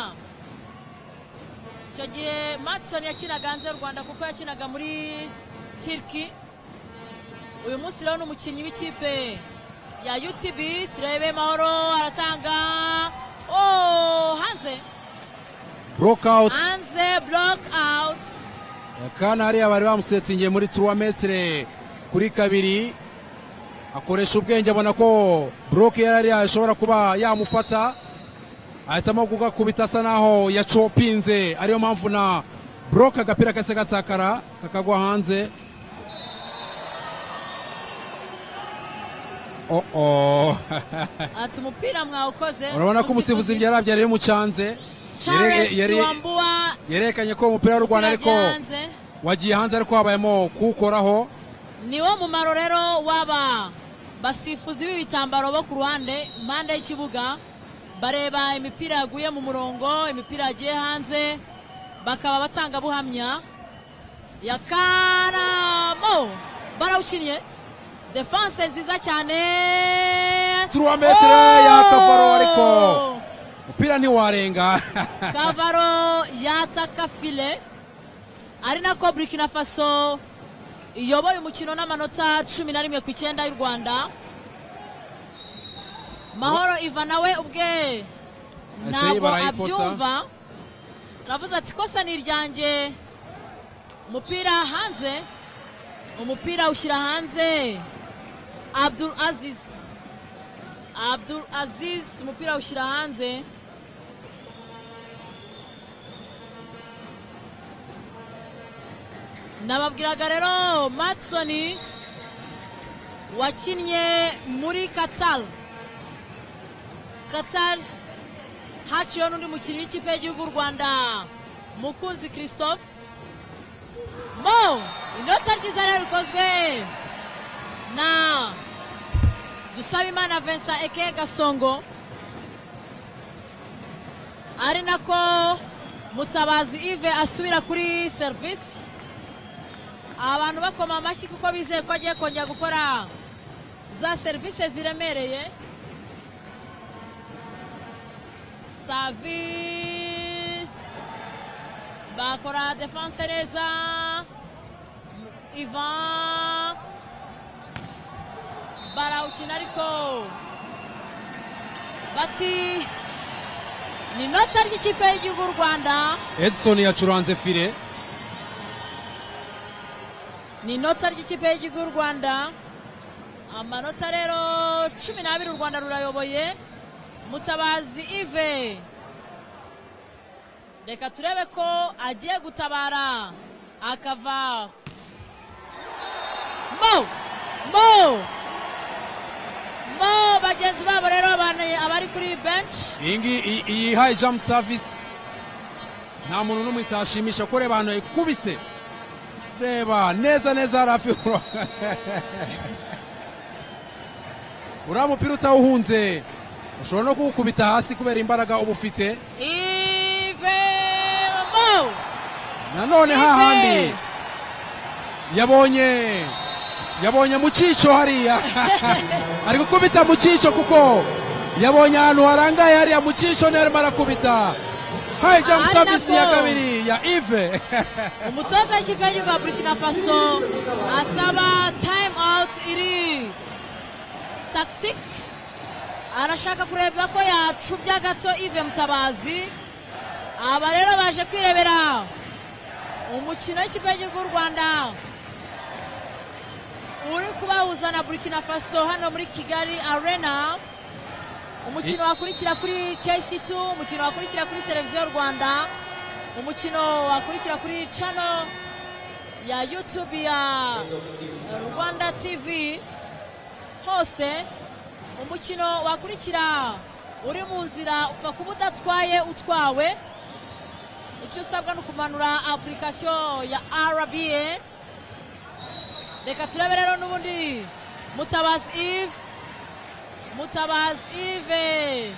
icyo gihe matson yakinaga hanze y'u rwanda kuko yakinaga muri tiriki uyu munsi rero ni umukinnyi w'ikipe ya utb turebe mahoro aratanga oh, hanze burokawuti hanze block out kandi hariya bari bamusetingiye muri turuwa metere kuri kabiri akoresha ubwenge abona ko buroke yari ariya ashobora kuba yamufata ahitamo kugakubita asa naho yacopinze ariyo mpamvu na buroke agapira kase gatakara kakagwa hanze oh oh ati umupira mwawukoze urabona ko umusifuzi ibyo yarabyo yari yamucanze Charles Yere- yere- Wambua yerekanye ko umupira w'u rwanda ariko byagenze. wagiye hanze ariko habayemo kuwukoraho niwo mumaro rero w'aba basifuzi b'ibitambaro bo ku ruhande impande y'ikibuga bareba imipira yaguye mu murongo imipira yagiye hanze bakaba abatangabuhamya yakaramo barawukinnye defanse nziza cyane Trois metre ya Kavaro ariko. umupira ntiwarenga kavaro yataka file ari nako burkina faso iyoboye umukino n'amanota cumi na rimwe ku icyenda y'u rwanda mahoro iva nawe ubwe ntabwo barayikosa. abyumva aravuze ati kosa ni iryanjye umupira hanze umupira ushyira hanze abdul aziz abdul aziz umupira ushyira hanze nababwiraga rero matisoni wakinnye muri katari katari haciyeho n'undi mukinnyi w'ikipe y'igihugu u rwanda mukunzi christophe mo inota ryiza rero rikozwe na dusabimana vincent eke gasongo ari nako mutabazi ive asubira kuri serivisi abantu bakoma amashyi kuko bizeye ko agiye kongera gukora za serivisi ziremereye savi bakora defanse neza ivan barawukina ariko bati ni inota ry'ikipe y'igihugu y'u rwanda edison yacuranze file ni inota ry'ikipe y'igihugu y'u rwanda amanota rero cumi n'abiri u rwanda rurayoboye mutabazi ive reka turebe ko agiye gutabara akava mo mo mo bagenzi babo rero abantu abari kuri benshi iyi ngiyi iyi- iyi hayi jamu savisi nta muntu n'umwe itashimisha ko reba ahantu yayikubise reba neza neza hari hafi y'umurongo. uriya mupira utawuhunze ushobora no kuwukubita hasi kubera imbaraga uba ufite ive mo nanone Ibe. hahandi yabonye yabonye mu cyico hariya ari gukubita mu cyico kuko yabonye ahantu harangaye hariya mu cyico niyo arimo arakubita hayi jamu Ari savisi ya nako. kabiri ya ive umutoza w'ikipe y'igihugu ya burkina faso asaba time out iri tactique arashaka kureba ko yacubya gato ive mutabazi aba rero baje kwirebera umukino w'ikipe y'igihugu y'u rwanda uri kubahuza na burkina faso hano muri kigali arena umukino wakurikira kuri KC2 umukino wakurikira kuri televiziyo rwanda umukino wakurikira kuri channel ya youtube ya rwanda tv hose umukino wakurikira uri mu nzira upfa kuba udatwaye utwawe icyo usabwa ni ukumanura apurikasiyo ya rba reka turebe rero n'ubundi mutabazi ive mutabazi ive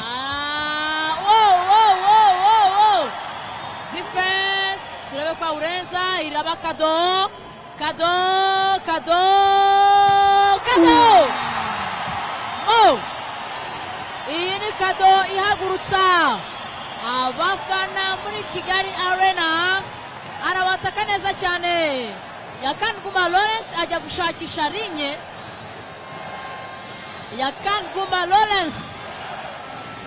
Ah, wow, wow, wow, wow, wow. defense turebe kwa urenza iraba kado kado kado kado oh. iyi ni kado ihagurutsa abafana muri kigali arena arabataka neza cyane yakanguma lawrence ajya gushakisha rinye yakanguma lawrence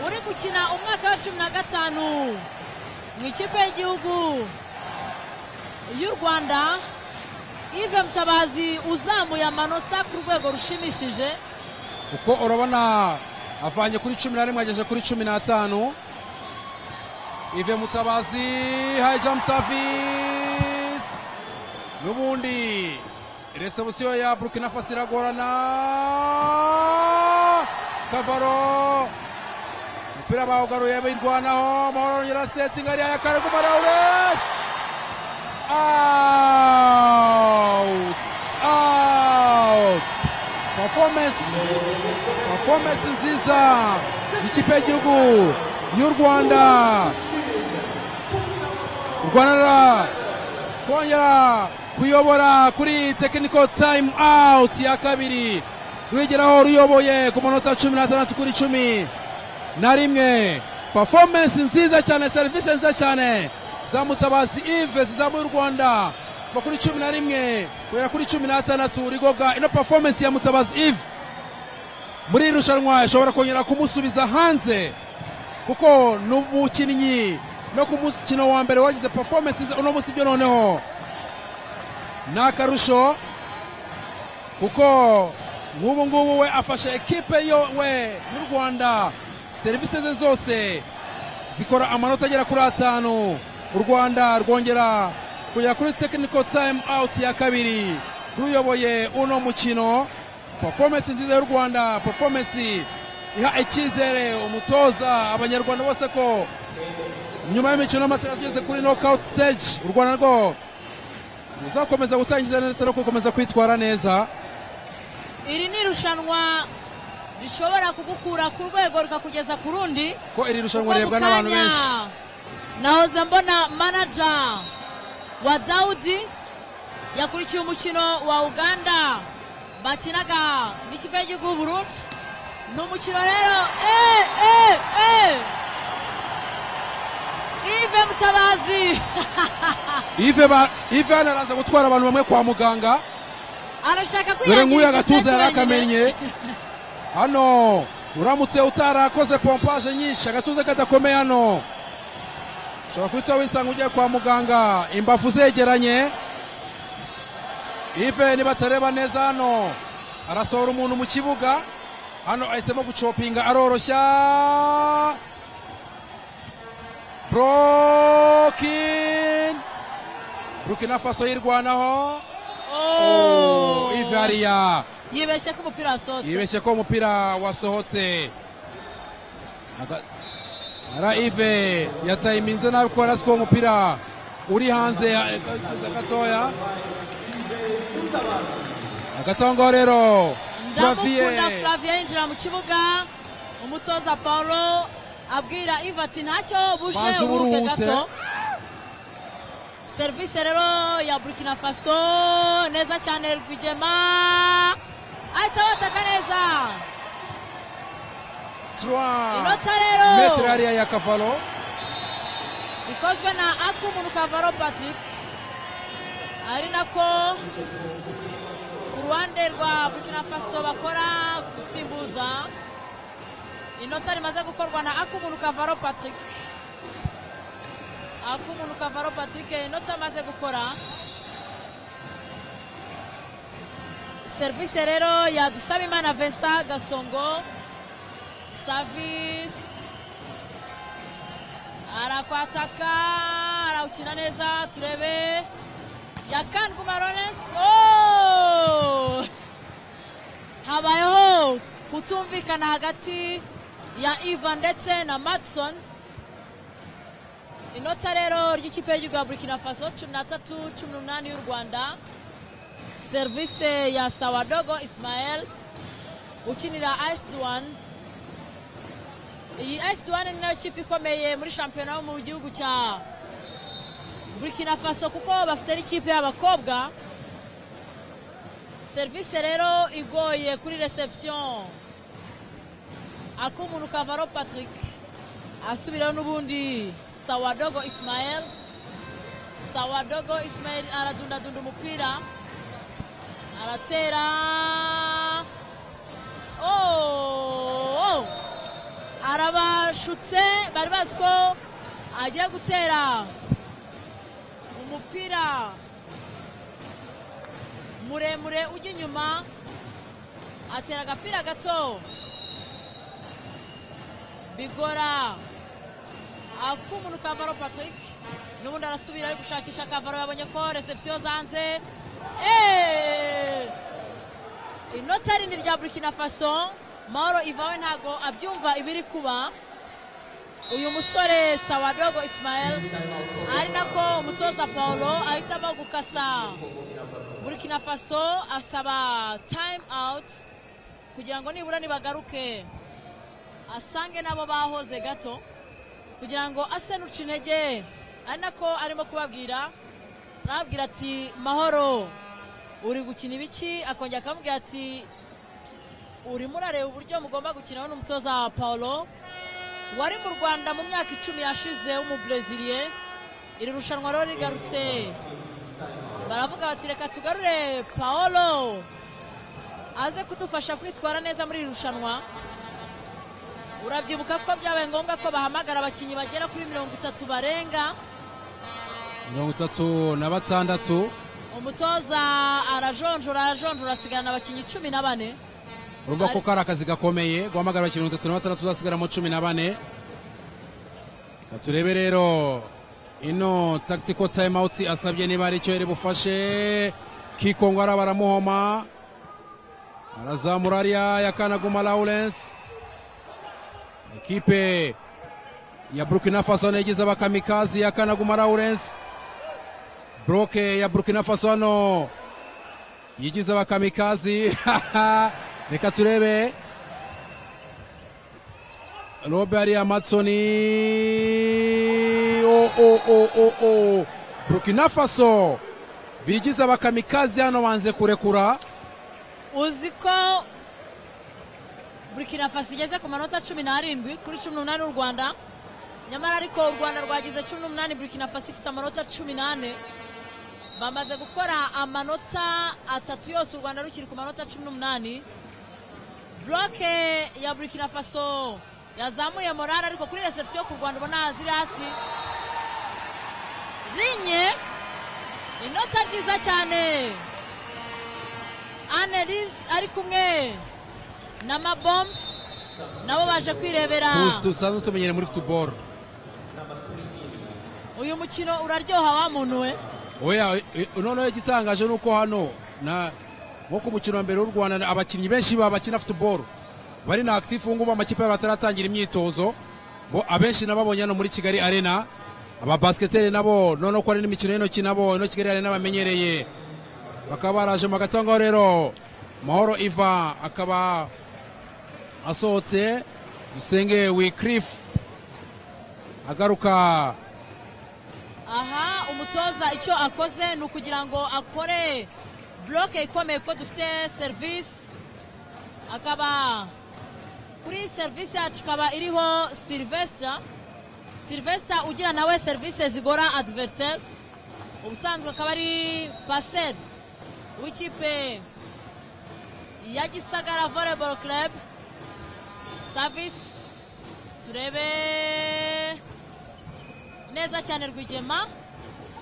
uri gukina umwaka wa cumi na gatanu mu ikipe y'igihugu y'u rwanda ive mutabazi uzamuye amanota ku rwego rushimishije kuko urabona avanye kuri cumi na rimwe ageze kuri cumi n'atanu ive mutabazi hayi jamu savisi n'ubundi resebusiyo ya burkina faso iragorana kavaro umupira bawugaruye birwanaho amahoro yongera asetinga ariya ya karaguma lawuresi out out performance performance nziza y'ikipe y'igihugu y'u rwanda u rwanda rura- kongera kuyobora kuri technical time out ya kabiri rwigeraho ruyoboye ku manota cumi n'atandatu kuri cumi na rimwe performance nziza cyane serivisi nziza cyane za mutabazi ive zizamuye u rwanda kuva kuri cumi na rimwe kugera kuri cumi n'atandatu rigoga ino performance ya mutabazi ive muri iri rushanwa ishobora kongera kumusubiza hanze kuko ni umukinnyi no ku mukino wa mbere wagize performance nziza uno munsi byo noneho ni akarusho kuko nk'ubu ngubu we afashe ekipe yo we y'u rwanda serivisi ze zose zikora amanota agera kuri atanu u rwanda rwongera kujya kuri tekiniko tayimu awuti ya kabiri ruyoboye uno mukino performance nziza y'u rwanda performance iha icyizere umutoza abanyarwanda bose ko nyuma y'imikino y'amatsinda tugeze kuri nokawuti siteji u rwanda rwo ruzakomeza gutangiza ndetse no gukomeza kwitwara neza iri ni irushanwa rishobora kugukura ku rwego rikakugeza ku rundi ko iri rushanwa Kuko rirebwa mu n'abantu kanya benshi nahoze mbona manaja wa dawudi yakurikiye umukino wa uganda bakinaga n'ikipe y'igihugu y'u burundi ni umukino rero eh, eh, eh. ive mutabazi ive ba- ive hano araza gutwara abantu bamwe kwa muganga arashaka dore nk'uyu kwihangira igice agatuza cye yari wenyine. akamenye hano uramutse utarakoze pompaje nyinshi agatuza kadakomeye hano ushobora kuhita wisanga ugiye kwa muganga imbavu zegeranye ive nibatareba neza hano arasohora umuntu mu kibuga hano ahisemo gucopinga aroroshya burokin burkina faso yirwanaho Oh. ive hariya yibeshye ko umupira wasohotse yibeshye ko umupira wasohotse Aga- ara ive yatayiminze nabi kubera ko umupira uri hanze ya- kageze gatoya hagati aho ngaho rero ndamukunda flavier flavien yinjira mu kibuga umutoza paulo abwira iva ati ntacyo buje Banza uruhuke uburuhutse." gato serivisi rero ya burkina faso neza cyane rwigema ahita bataka neza trois inota rero metre hariya ya kavalo ikozwe na akumuntu kavaro patrick ari nako ku ruhande rwa burkina faso bakora gusimbuza inota rimaze gukorwa na akumuntu kavaro patrick akumuntu kavaro patrick inota amaze gukora serivisi rero ya dusabimana vincent gasongo savisi arakwataka arawukina neza turebe yakandwuma lawrence Oh! habayeho kutumvikana hagati ya ivan ndetse na matson inota rero ry'ikipe y'igihugu ya burkina faso cumi n'atatu cumi n'umunani y'u rwanda serivisi ya sawadogo ismael ukinira ice duwani iyi esi duwane ni nayo kipe ikomeye muri shampiyona yo mu gihugu cya burkina faso kuko bafite n'ikipe y'abakobwa serivisi rero igoye kuri reception ak'umuntu kavaro patrick asubiraho n'ubundi sawadogo ismael sawadogo ismael aradundadunda umupira aratera oh, oh arabashutse bari bazi ko agiye gutera umupira muremure ujya inyuma atera agapira gato bigora ak'umuntu kavaro patrick n'ubundi arasubira ari gushakisha kavaro yabonye ko reception zanze Eh! inota rindi rya burkina faso mahoro ivawe ntago abyumva ibiri kuba uyu musore sawadogo ismael ari nako umutoza paulo ahitamo gukasa burkina faso asaba time out kugira ngo nibura nibagaruke asange nabo bahoze gato kugira ngo ase n'uca intege ari nako arimo kubabwira arababwira ati mahoro uri gukina ibiki akongera akamubwira ati urimo urareba uburyo mugomba gukinaho n'umutoza wa paulo wari mu rwanda mu myaka icumi yashize w'umubreziliye iri rushanwa rero rigarutse baravuga bati reka tugarure paolo aze kudufasha kwitwara neza muri iri rushanwa urabyibuka ko byabaye ngombwa ko bahamagara abakinnyi bagera kuri mirongo itatu barenga mirongo itatu na batandatu umutoza arajonjora arajonjora asigana abakinnyi cumi na bane urumva ko Ari- kari akazi gakomeye guhamagara abakinnyi mirongo itatu na batandatu uzasigara mu cumi na bane turebe rero ino tactical time out asabye niba ari icyo yari bufashe kikongora baramuhoma arazamura ariya yakanaguma lawurence ekipe ya burkina faso yagize abakamikazi yakanaguma lawurence buroke ya burkina faso hano yigize abakamikazi reka turebe robert amatsoni o o o o o burkina faso bigize abakamikazi hano banze kurekura uzi ko burkina faso igeze ku manota cumi n'arindwi kuri cumi n'umunani w'u rwanda nyamara ariko u rwanda rwagize cumi n'umunani burkina faso ifite amanota cumi n'ane bamaze gukora amanota atatu yose u rwanda rukiri ku manota cumi n'umunani buroke ya burkina faso yazamuye morale ariko kuri reception ku rwanda ubona ziri hasi rinye inota ryiza cyane anelise ari kumwe na mabombe nabo baje kwirebera Tuzi- tusanzwe tumenyere muri futuboro uyu mukino uraryoha wa muntu we oya e- noneho igitangaje ni uko hano na nko ku mukino wa mbere w'u rwanda abakinnyi benshi ba bakina futuboro bari na akitifu ngubu amakipe yabo ataratangira imyitozo bo abenshi nababonye hano muri kigali arena ababasiketeri nabo noneho ko hari n'imikino y'intoki nabo ino kigali arena bamenyereye bakaba baraje mu hagati aho ngaho rero mahoro iva akaba asohotse dusenge wikirifu agaruka aha umutoza icyo akoze ni ukugira ngo akore buroke ikomeye ko dufite serivisi akaba kuri serivisi yacu ikaba iriho silivesita silivesita ugira nawe serivisi zigora adiveriseri ubusanzwe akaba ari paseri w'ikipe ya gisagara voleboro club savisi turebe neza cyane rwigema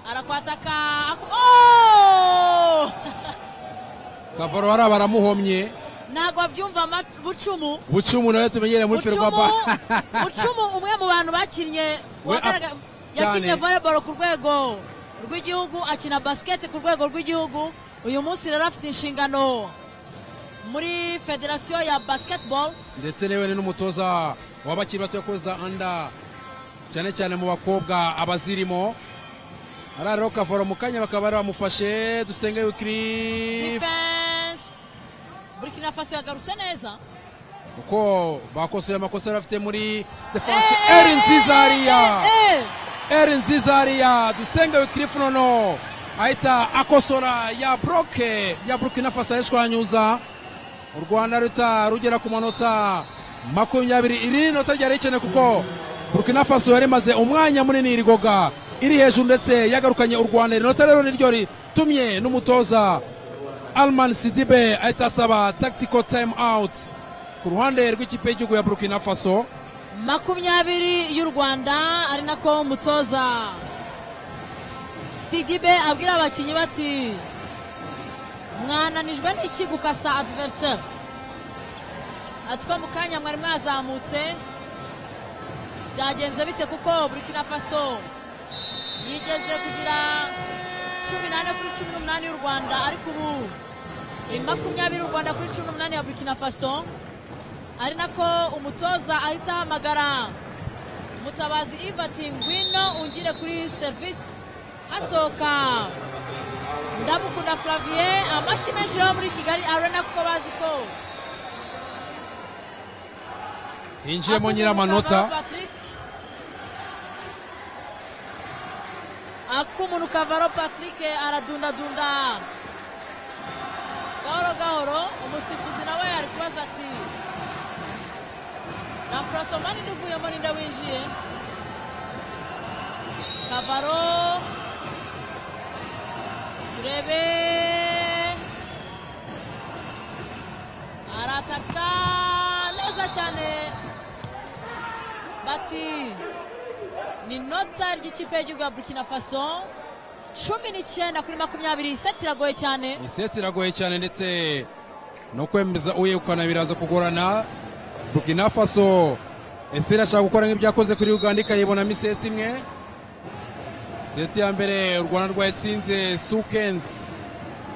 arakwataka aku- Oh! kavaro hariya baramuhomye ntabwo babyumva ama- bucumu bucumu nawe tumenyereye muri ferwapa bucumu bucumu umwe mu bantu bakinnye We wagaragara- af- yakinnye cyane. volleyball ku rwego rw'igihugu akina basket ku rwego rw'igihugu uyu munsi rero afite inshingano muri federasiyo ya basketball ndetse newe ni n'umutoza w'abakiri bato yakoza anda cyane cyane mu bakobwa abazirimo hariya rero kavaro mu kanya bakaba bari bamufashe dusenge wikirifu defense burkina faso yagarutse neza kuko bakosoye amakosa yari afite muri defanse eri nziza hariya Eh, eh, eh. eri nziza hariya dusenge wikirifu nono ahita akosora ya buroke ya burkina faso arishwanyuza u rwanda ruta rugera ku manota makumyabiri iri ni inota ryari rikenewe kuko burkina faso yari imaze umwanya munini irigoga iri hejuru ndetse yagarukanye u rwanda iri nota rero niryo ritumye n'umutoza alman sidibe ahita asaba tactical time out ku ruhande rw'ikipe y'igihugu ya burkina faso makumyabiri y'u rwanda ari nako umutoza sigibe abwira abakinnyi bati mwananijwe n'iki gukasa adiveriseri ati ko mu kanya mwari mwazamutse byagenze bite kuko burkina faso yigeze kugira cumi n'ane kuri cumi n'umunani y'u rwanda ariko ubu ni makumyabiri y'u rwanda kuri cumi n'umunani ya burkina faso ari nako umutoza ahita ahamagara mutabazi ivati ngwino ungire kuri serivisi hasohoka ndamukunda flavier amashyi menshi yo muri kigali arena kuko bazi ko hinjiyemo ak'umuntu nyiramanota Kavaro Patrick ak'umuntu kavaro patrick aradundadunda gahoro gahoro umusifuzi nawe ari kubaza ati na porosoma ninde uvuyemo ninde winjiye kavaro turebe arataka neza cyane bati ni nota ry'ikipe y'igihugu ya burkina faso cumi n'icyenda kuri makumyabiri iseti iragoye cyane iseti iragoye cyane ndetse no kwemeza uyegukana biraza kugorana burkina faso ese irashaka gukora nk'ibyakoze kuri uganda ikayibonamo iseti imwe seti ya mbere u rwanda rwatsinze sukensi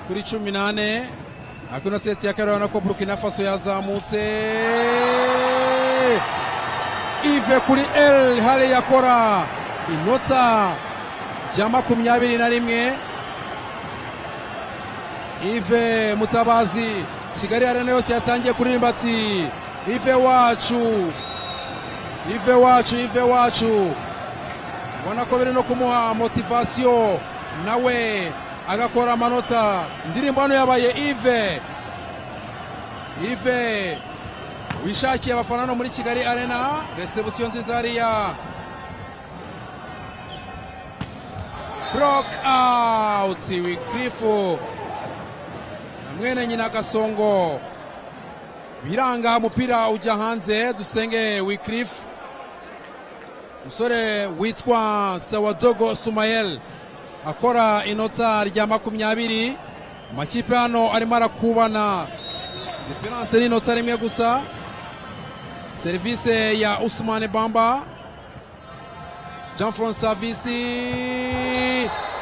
kuri cumi n'ane ariko ino seti ya kabiri urabona ko burukina faso yazamutse ive kuri el hale yakora inota rya makumyabiri na rimwe ive mutabazi kigali arena yose yatangiye kuririmba ati ive wacu ive wacu ive wacu ubona ko biri no kumuha motivasiyo nawe agakora amanota indirimbo hano yabaye ive ive wishakiye abafana hano muri kigali arena resebusiyo nziza hariya burok awuti wikirifu na mwene nyina gasongo biranga umupira ujya hanze dusenge wikirifu umusore witwa sawadogo sumayel akora inota rya makumyabiri amakipe hano arimo arakubana diferanse ni inota rimwe gusa serivise ya usumani bamba jean franc savisi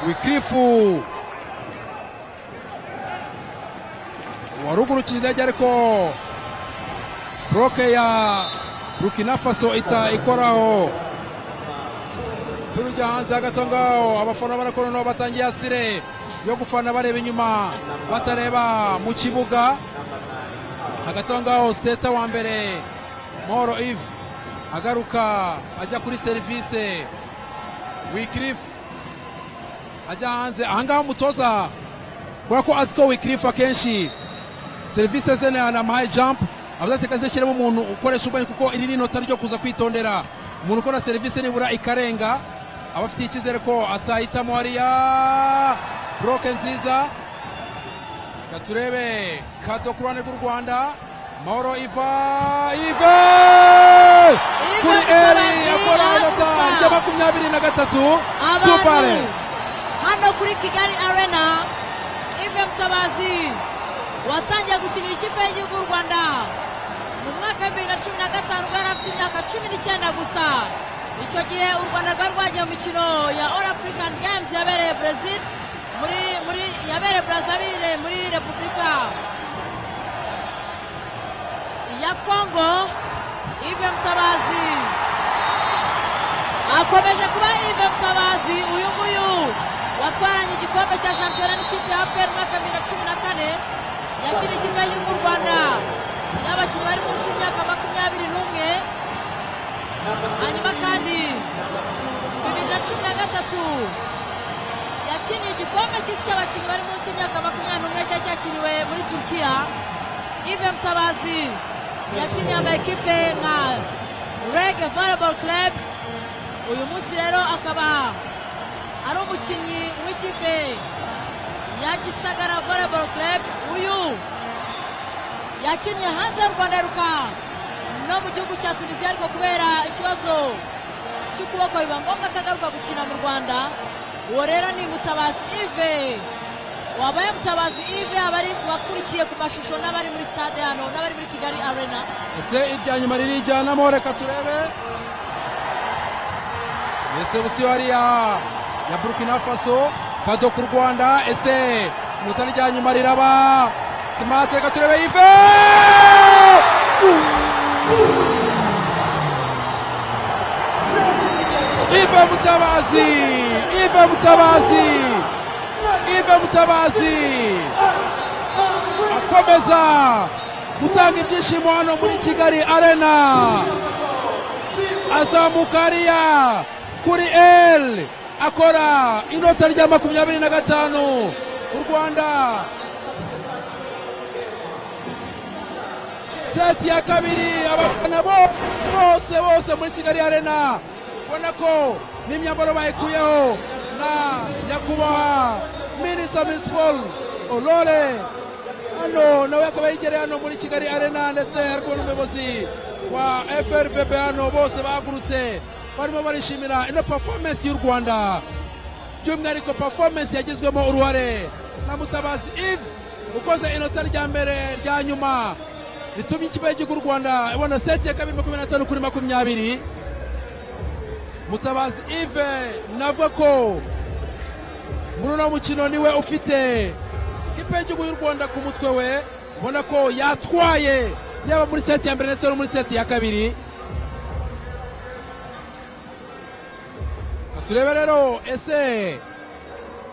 wikirifu warugurukiye indege ariko buroke ya burkina faso ita ikoraho turujya hanze hagati aho ngaho abafana barakora noneho batangiye asire yo gufana bareba inyuma batareba mu kibuga hagati aho ngaho seta wa mbere moro ive agaruka ajya kuri serivise wikirifu ajya hanze ahangaha umutoza kubera ko azi ko wikirifu akenshi serivise ze ni anamuhaye jampu abazateka zishyiremo umuntu ukoresha ubwenge kuko iri ni inota ryo kuza kwitondera umuntu ukora serivisi nibura ikarenga aba afitiye icyizere ko atahitamo hariya buroke nziza reka turebe kado ku ruhande rw'u rwanda mahoro iva ive kuri eri yakora inota rya makumyabiri na gatatu supare abantu hano kuri kigali arena ive mutabazi watangiye gukinira ikipe y'igihugu y'u rwanda mu mwaka w'ibihumbi bibiri na cumi na gatanu ubwo yari afite imyaka cumi n'icyenda gusa icyo gihe u rwanda rwari rwagiye mu mikino ya all african games yabereye brezil muri muri yabereye brazavire muri repubulika ya kongo ive mutabazi akomeje kuba ive mutabazi uyu nguyu watwaranye igikombe cya shampiyona n'ikipe ya apr umwaka bibiri na cumi na kane yakina ikipe y'igihugu y'u rwanda y'abakinnyi bari munsi y'imyaka makumyabiri n'umwe hanyuma kandi bibiri na cumi na gatatu yakiniye igikombe cy'isi cy'abakinnyi bari munsi y'imyaka makumyabiri n'umwe cyari cyakiriwe muri turukiya ive mutabazi yakiniye ama ekipe nka rege volleyball club uyu munsi rero akaba ari umukinnyi w'ikipe ya gisagara volleyball club uyu yakinnye hanze y'u rwanda aheruka no mu gihugu cya tunisiya ariko kubera ikibazo cy'ukuboko biba ngombwa ko agaruka gukina mu rwanda uwo rero ni mutabazi ive wabaye mutabazi ive abari bakurikiye ku mashusho n'abari muri stade hano n'abari muri kigali arena ese irya nyuma ririjyanamo reka turebe resebusiyo hariya ya burkina faso kado ku rwanda ese inota rya nyuma riraba simake reka turebe ive ive mutabazi ive mutabazi ive mutabazi akomeza gutanga ibyishimo hano muri kigali arena azamuka hariya kuri el akora inota rya makumyabiri na gatanu u rwanda seti ya kabiri abafana bo- bose bose muri kigali arena ubona ko n'imyambaro bayikuyeho na nyakubahwa minisita misi paul olore hano nawe akaba yegereye hano muri kigali arena ndetse ari kumwe n'umuyobozi wa frpb hano bose bahagurutse barimo barishimira ino performance y'u rwanda by'umwihariko performance yagizwemo uruhare na mutabazi ive ukoze inota rya mbere rya nyuma ritumye ikipe y'igihugu u rwanda ibona seti ya kabiri makumyabiri na tanu kuri makumyabiri mutabazi ive navuga ko muri uno mukino niwe ufite ikipe y'igihugu y'u rwanda ku mutwe we ubona ko yatwaye yaba muri seti ya mbere ndetse no muri seti ya kabiri turebe rero ese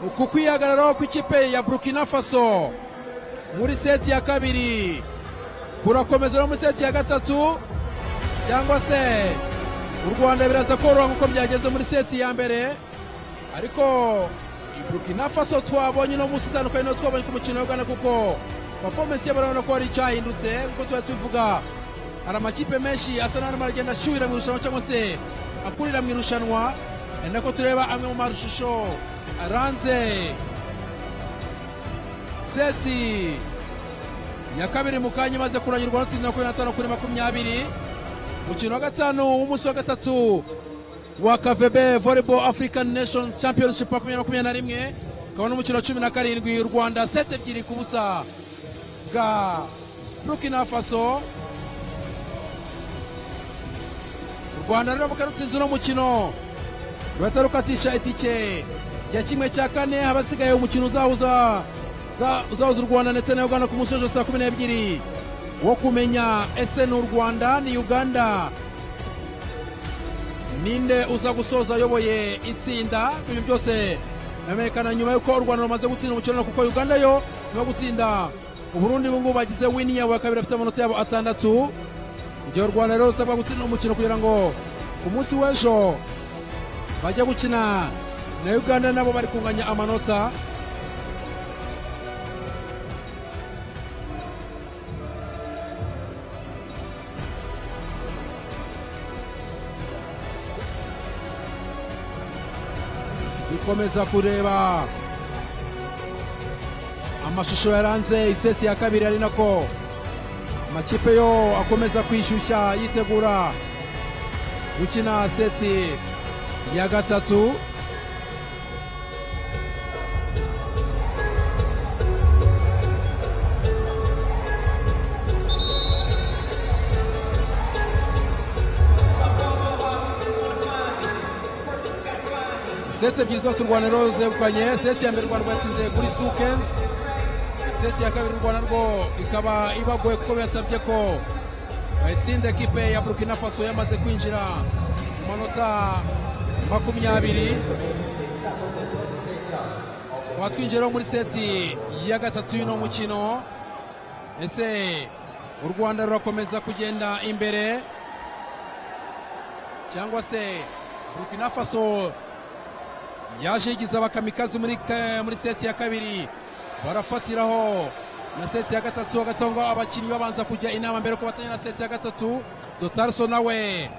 uku kwihagararaho kw'ikipe ya burkina faso muri seti ya kabiri kurakomeza no muri seti ya gatatu cyangwa se u rwanda biraza koroha nk'uko byagenze muri seti ya mbere ariko i burkina faso twabonye no munsi itandukanye no twabonye ku mukino w'ugana kuko performance yabo urabona ko hari icyahindutse nk'uko tuba tubivuga hari amakipe menshi asa n'arimo aragenda ashyuhira mu irushanwa cyangwa se akurira mu irushanwa ni nako tureba amwe mu mashusho aranze seti ya kabiri mu kanya imaze kurangirwa n'utsinzi makumyabiri na tanu kuri makumyabiri umukino wa gatanu w'umunsi wa gatatu wa kavebe volleyball african nations championship wa makumyabiri makumyabiri na rimwe ukaba n'umukino wa cumi na karindwi u rwanda seti ebyiri ku busa bwa burkina faso u rwanda rero bukaba rutsinze uno mukino ruhita rukatisha itike rya kimwe cya kane abasigaye umukino uzahuza uzahuza u rwanda ndetse na uganda ku munsi w'ejo saa kumi n'ebyiri wo kumenya ese ni u rwanda ni uganda ninde uza gusoza ayoboye itsinda ibyo byose biramenyekana nyuma y'uko u rwanda rumaze gutsinda umukino kuko uganda yo nyuma yo gutsinda uburundi ubungubu bagize wini yabo ya kabiri bafite amanota yabo atandatu igihe u rwanda rero rusabwa gutsinda umukino kugira ngo ku munsi w'ejo bajya gukina na uganda nabo bari kunganya amanota dukomeza kureba amashusho yaranze iseti ya kabiri ari nako amakipe yo akomeza kwishyushya yitegura gukina seti ya gatatu seti ebyiri zose u rwanda rero zegukanye seti ya mbere u rwanda rwatsinze kuri sukenzi seti ya kabiri u rwanda rwo ikaba ibagoye kuko bibasabye ko bayitsinda ekipe ya burkina faso yamaze kwinjira mu manota makumyabiri watwinjiraho muri seti ya gatatu y'uno mukino ese u rwanda rurakomeza kugenda imbere cyangwa se burkina faso yaje yigiza abakamikazi muri, ka- muri seti ya kabiri barafatiraho na seti ya gatatu hagatangwa abakinnyi babanza kujya inama mbere ko batanya na seti ya gatatu dotarso nawe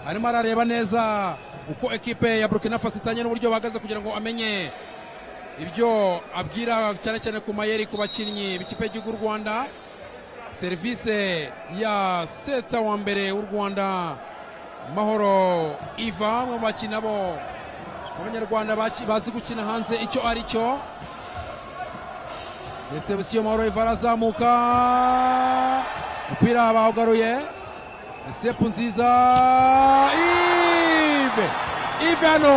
arimo arareba neza uko ekipe ya burkina faso itanye n'uburyo bahagaze kugira ngo amenye ibyo abwira cyane cyane ku mayeri ku bakinnyi b'ikipe y'igihugu y'u rwanda serivisi ya seta wa mbere w'u rwanda mahoro iva bamwe mu bakinnyi nabo abanyarwanda baki- bazi gukina hanze icyo ari cyo resebusiyo mahoro iva arazamuka umupira bawugaruye isepu nziza ive ive hano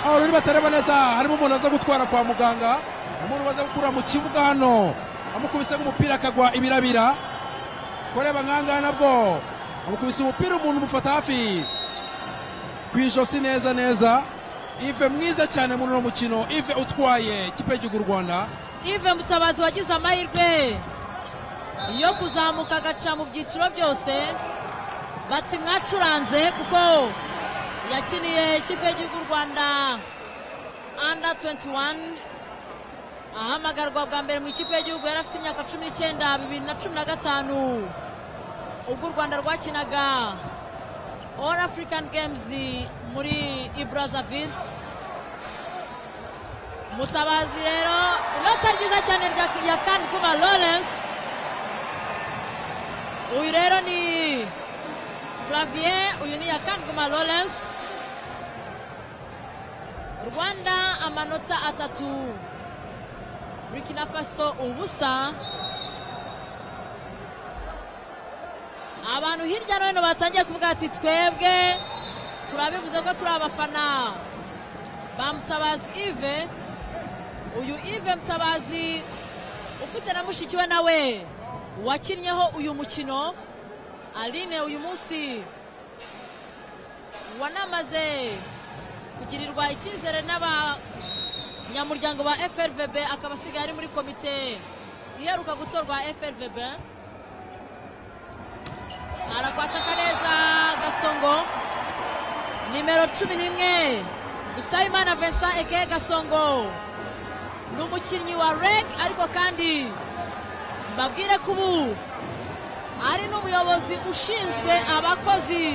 abaruri batareba neza harimo umuntu aza gutwara kwa muganga umuntu baza gukura mu kibuga hano amukubise nk'umupira akagwa ibirabira kureba nk'ahangaha nabwo amukubise umupira umuntu umufata hafi ku ijosi neza neza ive mwiza cyane muri uno mukino ive utwaye ikipe y'igihugu y'u rwanda ive mutabazi wagize amahirwe yo kuzamuka agaca mu byiciro byose bati mwacuranze kuko yakiniye ikipe y'igihugu u rwanda under 21 ahamagarwa bwa mbere mu ikipe y'igihugu yari afite imyaka cumi n'icyenda bibiri na cumi na gatanu ubwo u rwanda rwakinaga all african games muri ibrazaville mutabazi rero inota ryiza cyane rya- ya kan kuba lawrence uyu rero ni flavien uyu ni ya kan kuba lawrence rwanda amanota atatu burkina faso ubusa abantu hirya no hino batangiye kuvuga ati twebwe turabivuze ko turi abafana ba mutabazi ive uyu ive mutabazi ufite na mushiki we nawe wakinnyeho uyu mukino aline uyu munsi wanamaze kugirirwa icyizere n'abanyamuryango ba frvb akaba asigaye ari muri komite iheruka gutorwa frvb arakwataka neza gasongo nimero cumi n'imwe dusabimana vincent eke gasongo ni umukinnyi wa reg ariko kandi mbabwire ko ubu ari n'umuyobozi ushinzwe abakozi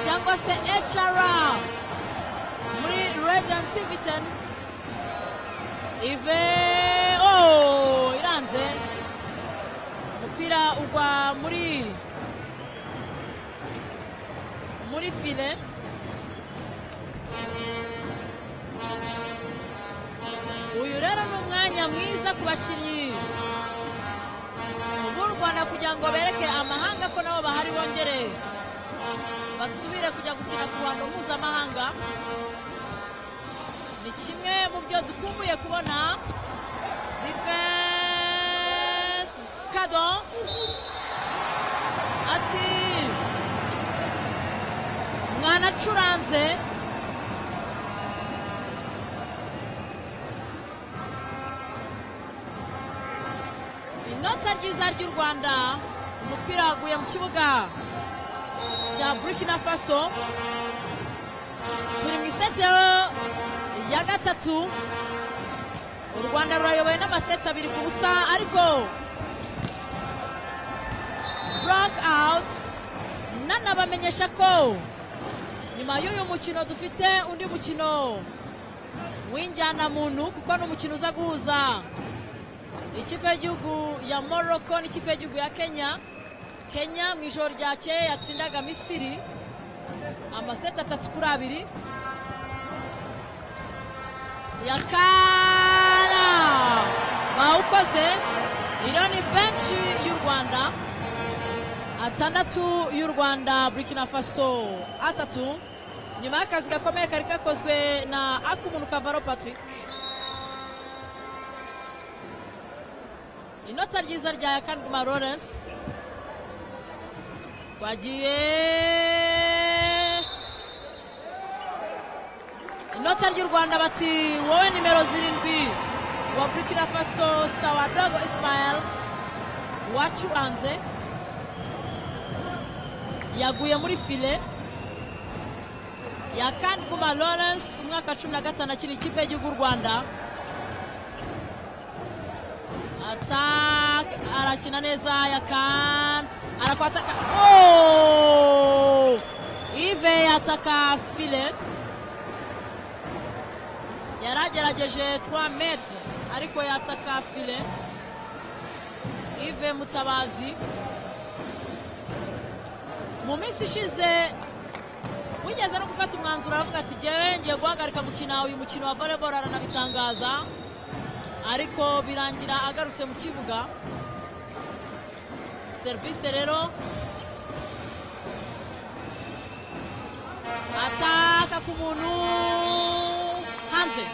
cyangwa se hr muri regent tivitan ive oh iranze umupira ugwa muri muri file uyu rero ni umwanya mwiza ku bakinnyi b'u rwanda kugira ngo bereke amahanga ko nabo bahari bongere basubire kujya gukina ku bantu mpuzamahanga ni kimwe mu byo dukumbuye kubona defense kado ati mwanacuranze inota ryiza ry'u rwanda umupira waguye mu kibuga cya burkina faso turi mu iseti ya gatatu u rwanda rurayoboye n'amaseti abiri ku busa ariko burake awuti nanabamenyesha ko nyuma y'uyu mukino dufite undi mukino w'injyanamuntu kuko ni umukino uza guhuza ikipe y'igihugu ya morocco n'ikipe y'igihugu ya kenya kenya mu ijoro ryakeye yatsindaga misiri amaseti atatu kuri abiri yakara bawukoze ironi benshi y'u rwanda atandatu y'u rwanda burkina faso atatu nyuma y'akazi gakomeye kari kakozwe na akumuntu kavaro patrick inota ryiza rya yakandima lawrence twagiye inota ry'u rwanda bati wowe nimero zirindwi wa burkina faso sawa dogo ismael wacuranze yaguye muri file yakandima lawrence umwaka cumi na gatanu akiri ikipe y'igihugu u rwanda attack arakina neza yakan arakwataka oh! ive yataka file yaragerageje 3 metre ariko yataka file ive mutabazi mu minsi ishize wigeze no gufata umwanzuro aravuga ati jyewe ngiye guhagarika gukina uyu mukino wa volleyball aranabitangaza ariko birangira agarutse mu kibuga serivisi rero ataka ku muntu hanze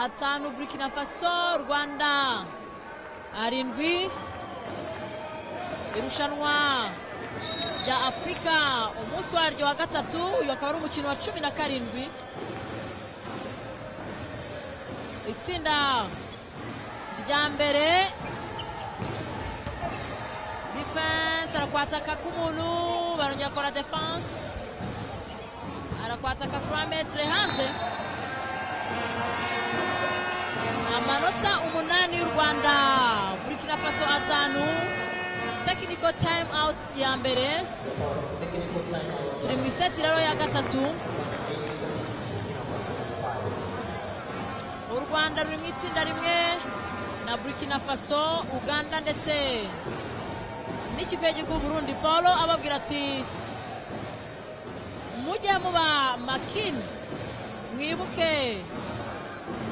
atanu burkina faso rwanda arindwi irushanwa rya afurika umunsi waryo wa gatatu uyu akaba ari umukino wa cumi na karindwi itsinda rya mbere defense arakwataka k'umuntu barongera akora defense arakwataka 3 metre hanze amanota umunani y'u rwanda burkina faso atanu technical time out ya mbere turi mu iseti rero ya gatatu u rwanda ruri mu itsinda rimwe na burkina faso uganda ndetse n'ikipe y'igihugu burundi paul ababwira ati mujye muba makini mwibuke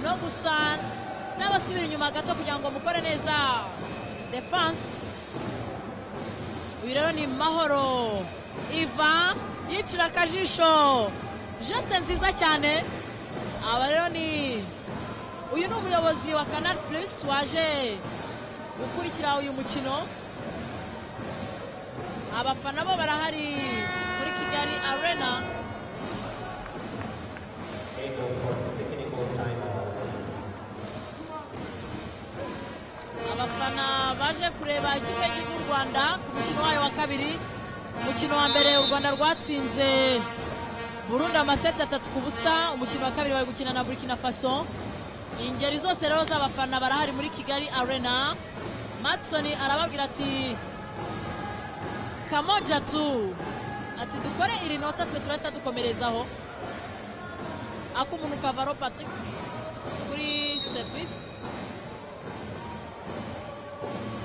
no gusa n'abasubira inyuma gato kugira ngo mukore neza defanse uyu rero ni mahoro iva yicira akajisho jese nziza cyane aba rero ni uyu ni umuyobozi wa canal plus waje gukurikira uyu mukino abafana bo barahari muri kigali arena abafana baje kureba ikipe y'igihugu cy'u rwanda ku mukino wayo wa kabiri umukino wa mbere u rwanda rwatsinze burundu amaseti atatu ku busa umukino wa kabiri bari gukina na burkina faso ingeri zose rero z'abafana barahari muri kigali arena matisoni arababwira ati kamoja tu ati dukore iri nota twe turahita dukomerezaho ak'umuntu kavaro patrick kuri serivisi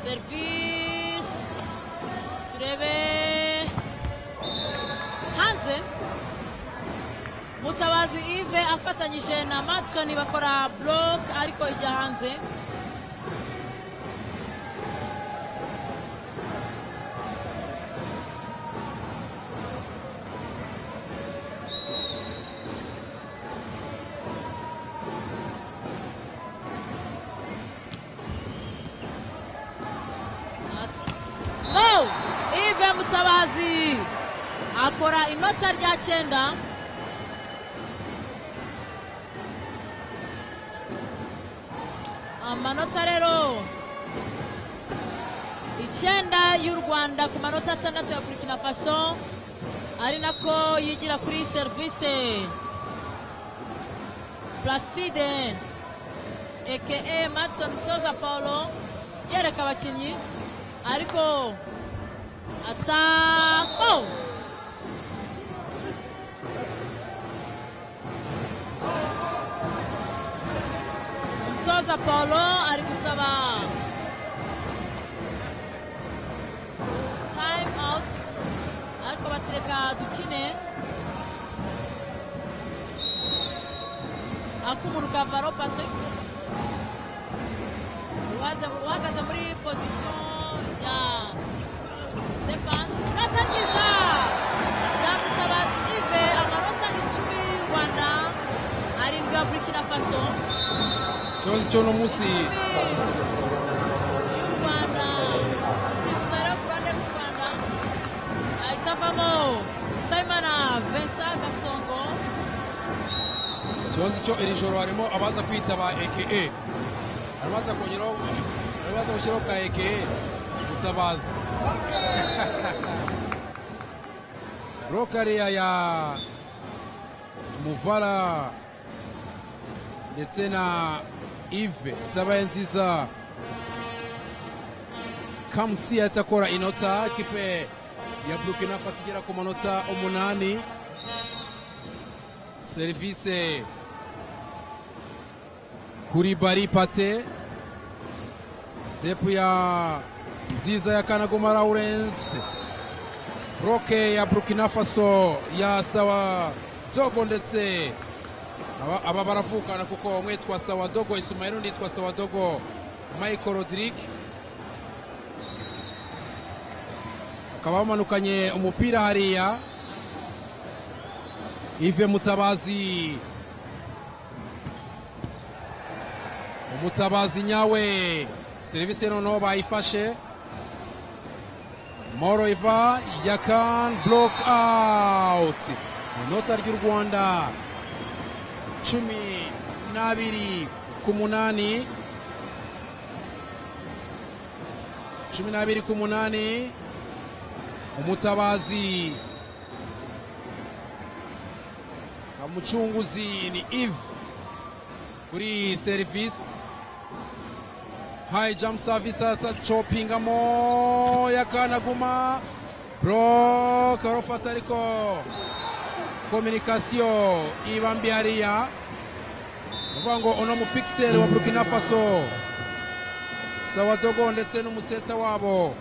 serivisi turebe hanze mutabazi ive afatanyije na matisoni bakora buroke ariko ijya hanze Mo Yves Mutabazi akora inota rya cyenda amanota rero icyenda y'u rwanda ku manota atandatu ya burkina faso ari nako yigira kuri serivisi placide eke matson toza paulo yereka abakinnyi ariko atako umutoza paulo ari gusaba time out ariko batereka dukine ak'umuntu kavaro patrick uwaze- uhagaze muri pozisiyo ya defanse uratangiza ya mutabazi ive amanota icumi y'u rwanda arindwi ya burkina faso ikibazo cyo uno munsi y'u rwanda usifuza rero ku ruhande rw'u rwanda ahita avamo sayimana vincent gasongo ikibazo cyo iri joro harimo abaza kwitaba eke abaza kongeraho abaza gushyiraho ka eke mutabazi burokariya ya muvara ndetse na ive zabaye nziza kamusi yahita akora inota kipe ya burkina faso igera ku manota umunani serivise kuri bari pate sepu ya nziza ya kanaguma lawurence roke ya burkina faso ya sawa dogo ndetse aba- aba baravukana kuko umwe yitwa sawa dogo ismael undi yitwa sawa dogo michael rodrigue bakaba bamanukanye umupira hariya Ive Mutabazi Umutabazi nyawe serivisi noneho bayifashe Moroiva Yakan block out inota ry'u Rwanda cumi n'abiri ku munani cumi n'abiri ku munani Umutabazi Kamuchunguzi ni Eve kuri service high jump service asa chopingamo yakanaguma bro karofata ariko kominikasiyo iba mbi hariya ni ukuvuga ngo uno mufikiseri wa burkina faso sawadogo ndetse n'umuseta wabo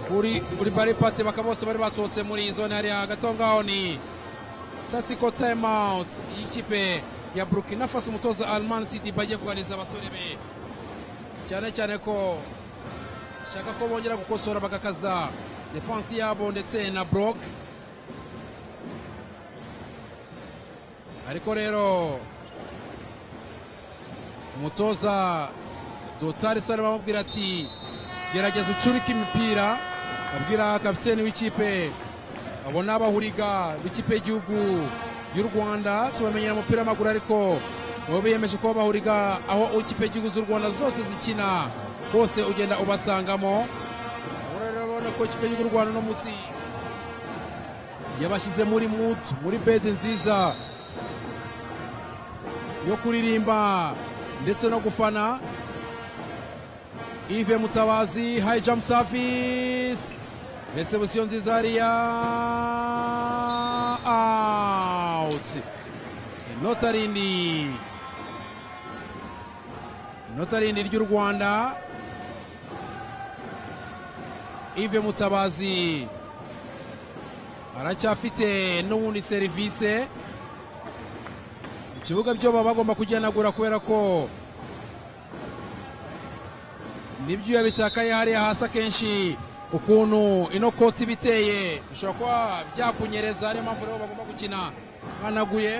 kuri kuri bari pate bakaba bose bari basohotse muri iyi zone hariya hagati aho ngaho ni tactical timeout y'ikipe ya burkina faso umutoza alman city bagiye kuganiriza abasore be cyane cyane ko shaka ko bongera gukosora bagakaza defansi yabo ndetse na brok ariko rero umutoza dotari sare bamubwira ati gerageza ucurike imipira abwira kapitene w'ikipe abo ni abahuriga b'ikipe y'igihugu y'u rwanda tubamenyera umupira w'amaguru ariko nabo biyemeje kuba bahuriga aho ikipe y'igihugu z'u rwanda zose zikina hose ugenda ubasangamo abo rero urabona ko ikipe y'igihugu y'u rwanda no munsi yabashyize muri mutu muri bedi nziza yo kuririmba ndetse no gufana Yves Mutabazi high jump service reception nziza hariya out notarindi notarindi ry'u Rwanda Yves Mutabazi aracyafite n'ubundi serivisi ikibuga byo baba bagomba kugenagura kubera ko n'ibyuya bitakaye hariya hasi akenshi ukuntu ino koti iba iteye bishobora kuba byakunyereza ariyo mpamvu rero bagomba gukina banaguye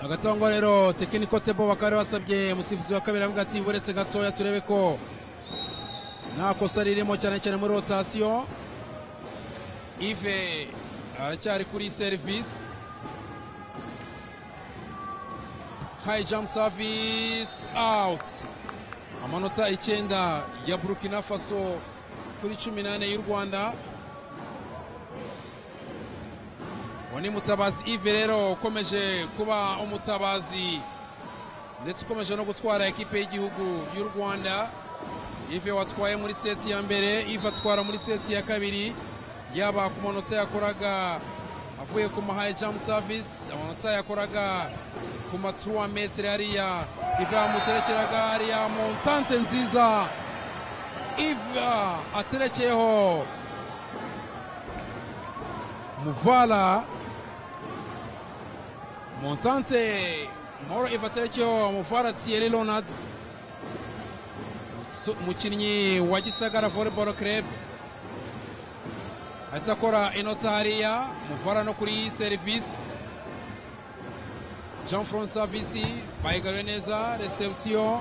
agatangwa rero tekiniko tebo bakaba basabye umusifuzi wa kabiri avuga ati buretse gatoya turebe ko nta kosa ririmo cyane cyane muri rotasiyo ive aracyari kuri serivisi high jump service out amanota icyenda ya burkina faso kuri cumi n'ane y'u rwanda uwo ni mutabazi ive rero ukomeje kuba umutabazi ndetse ukomeje no gutwara ekipe y'igihugu y'u rwanda ive watwaye muri seti ya mbere ive atwara muri seti ya kabiri yaba ku manota yakoraga avuye ku mahaye jamu savisi amanota yakoraga ku maturuwa metero hariya ive yamuterekeraga hariya montante nziza ive aterekeyeho muvala montante mahoro ive aterekeyeho muvala thierry ronald umukinnyi wa gisagara volleyball club ahita akora inota hariya muvara no kuri serivisi jean franc savisi bayigaruye neza reception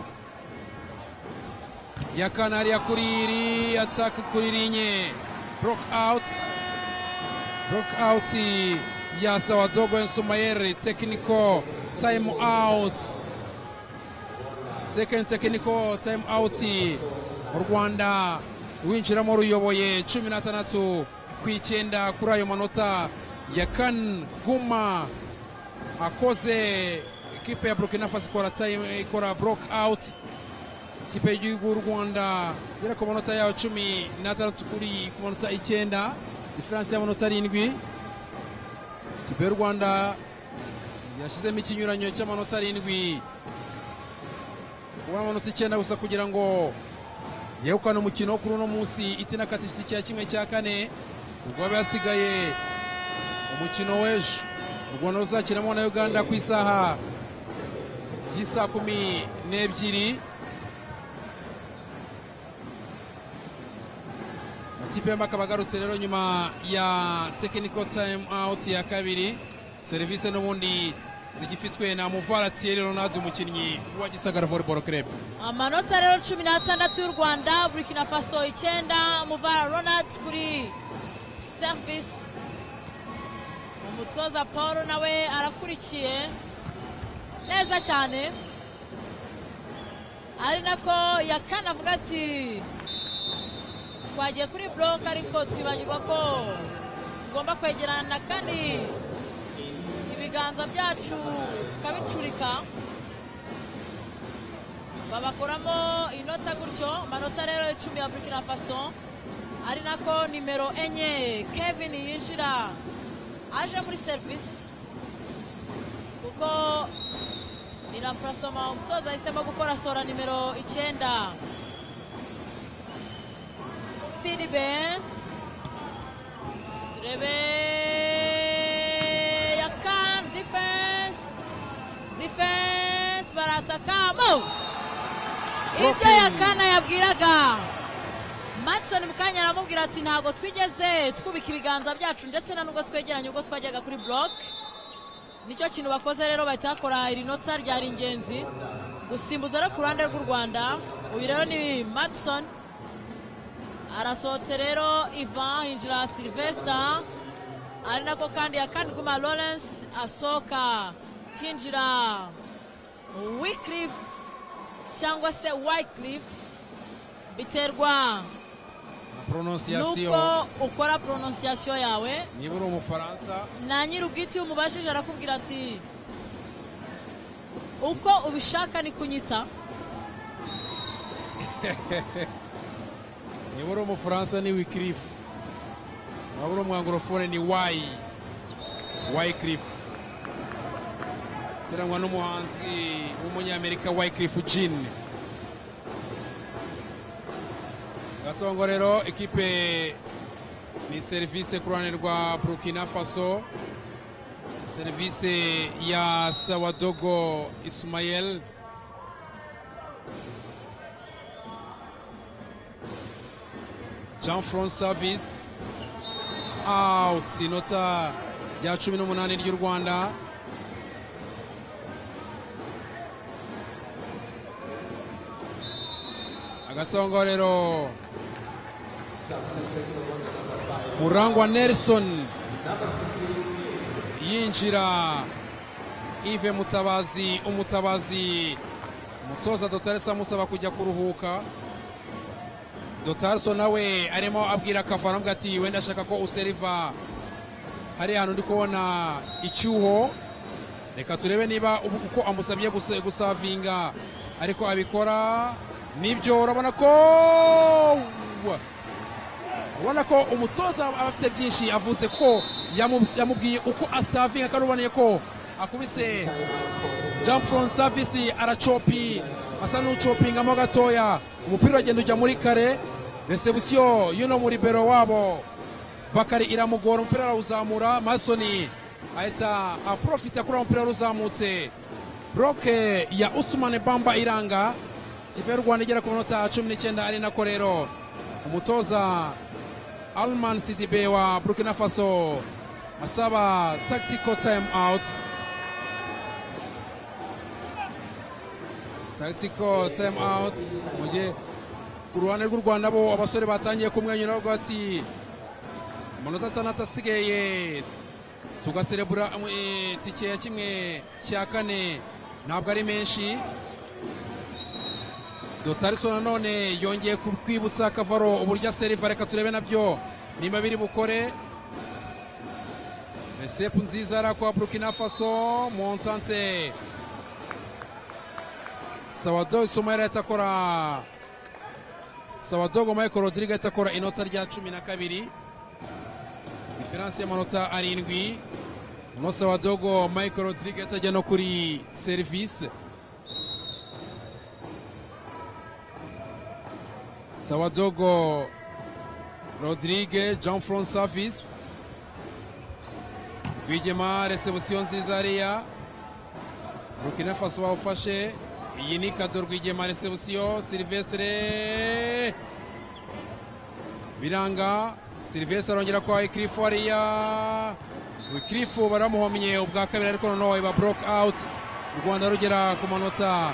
ya kane hariya kuri iri atake kuri rinye brok out brok out ya sawadogo ensumayeri tekiniko time out second tekiniko time out u rwanda winjiramo ruyoboye cumi n'atandatu ku icyenda kuri ayo manota ya kan guma akoze ikipe ya burkina faso ikora time ikora brok out ikipe y'igihugu y'u rwanda igera ku manota yayo cumi n'atandatu kuri ku manota icyenda diferanse y'amanota arindwi ikipe y'u rwanda yashyizemo ikinyuranyo cy'amanota arindwi kuba amanota icyenda gusa kugira ngo yegukane umukino wo kuri uno munsi itinakatishije itike ya kimwe cya kane ubwo haba hasigaye umukino w'ejo u rwanda ruzakinamo na uganda ku isaha y'isaa kumi n'ebyiri amakipe yombi akaba agarutse rero nyuma ya tekiniko tayimu awuti ya kabiri serivisi n'ubundi zigifitwe na muvara thierry ronald umukinnyi wa gisagara volleyball club amanota rero cumi n'atandatu y'u rwanda burkina faso icyenda muvara ronald kuri service umutoza paul nawe arakurikiye neza cyane ari nako yakana avuga ati twagiye kuri buroke ariko twibagirwa ko tugomba kwegerana kandi ibiganza byacu tukabicurika babakoramo inota gutyo amanota rero icumi ya burkina faso ari nako nimero enye kevin yinjira aje muri serivisi kuko irapurasoma umutoza ahisemo gukora sora nimero icyenda siribe turebe ya kan difensi difensi baratakamo ibyo yakana yabwiraga matisoni mu kanya aramubwira ati ntabwo twigeze twubika ibiganza byacu ndetse na nubwo twegeranye ubwo twajyaga kuri buroke nicyo kintu bakoze rero bahita bakora iri nota ryari ingenzi gusimbuza rero ku ruhande rw'u rwanda uyu rero ni matisoni arasohotse rero ivan hinjira silvesita ari nako kandi yakandwima lawrence asohoka hinjira wikirifu cyangwa se wayikirifu biterwa na prononciation nuko ukora prononciation yawe niba uri umufaransa na nyir'ubwite iyo umubajije arakubwira ati uko ubishaka ni kunyita niba uri umufaransa ni wikirifu waba uri umwangorofone ni wayi wayikirifu kirangwa n'umuhanzi w'umunyamerika wayikirifu jini gatongo rero ikipe ni serivisi ku ruhande rwa burkina faso serivisi ya sawadogo isumayeli jean franc service out inota rya cumi n'umunani ry'u rwanda agatongorero murangwa nelson yinjira ive mutabazi umutabazi umutoza dotarisa amusaba kujya kuruhuka dotarso nawe arimo abwira kavano avuga ati wenda ashaka ko useriva hariya hantu ndi kubona icyuho reka turebe niba ubu- uko amusabye guse- gusavinga ariko abikora nibyo urabona ko urabona ko umutoza aba afite byinshi avuze ko yamu- yamubwiye uko asavinga kandi uboneye ko akubise jean franc savisi aracopi asa n'ucopingamo gatoya umupira uragenda ujya muri kare resebusiyo y'uno muri bero wabo bakari iramugora umupira arawuzamura masoni ahita aprofita kuri uwo mupira wari uzamutse broke ya usumane bamba iranga ikipe y'u rwanda igera ku minota cumi n'icyenda ari nako rero umutoza alman sidibe wa burkina faso asaba tactical time out tactical time out mu gihe ku ruhande rw'u rwanda bo abasore batangiye kumwenyura bavuga bati amanota atandatu asigaye tugaserebura eh, tike ya kimwe cya kane ntabwo ari menshi dotariso nanone yongeye ku- kwibutsa kavaro uburyo aseriva reka turebe nabyo nimba biri bukore resepu nziza ari akwa burkina faso montante sawado isumayeli ahita akora sawadogo michael rodrigue ahita akora inota rya cumi na kabiri diferanse y'amanota arindwi uno sawadogo michael rodrigue ahita ajya no kuri serivisi Sawadogo Rodrigue Jean Franc Savis Rwigema resebusiyo nziza hariya Burkina Faso bawufashe iyi ni kado Rwigema resebusiyo Silvestre biranga Silvestre arongera kwa Ikirifu hariya Ikirifu baramuhomye ubwa kabiri ariko noneho iba broke out u Rwanda rugera ku manota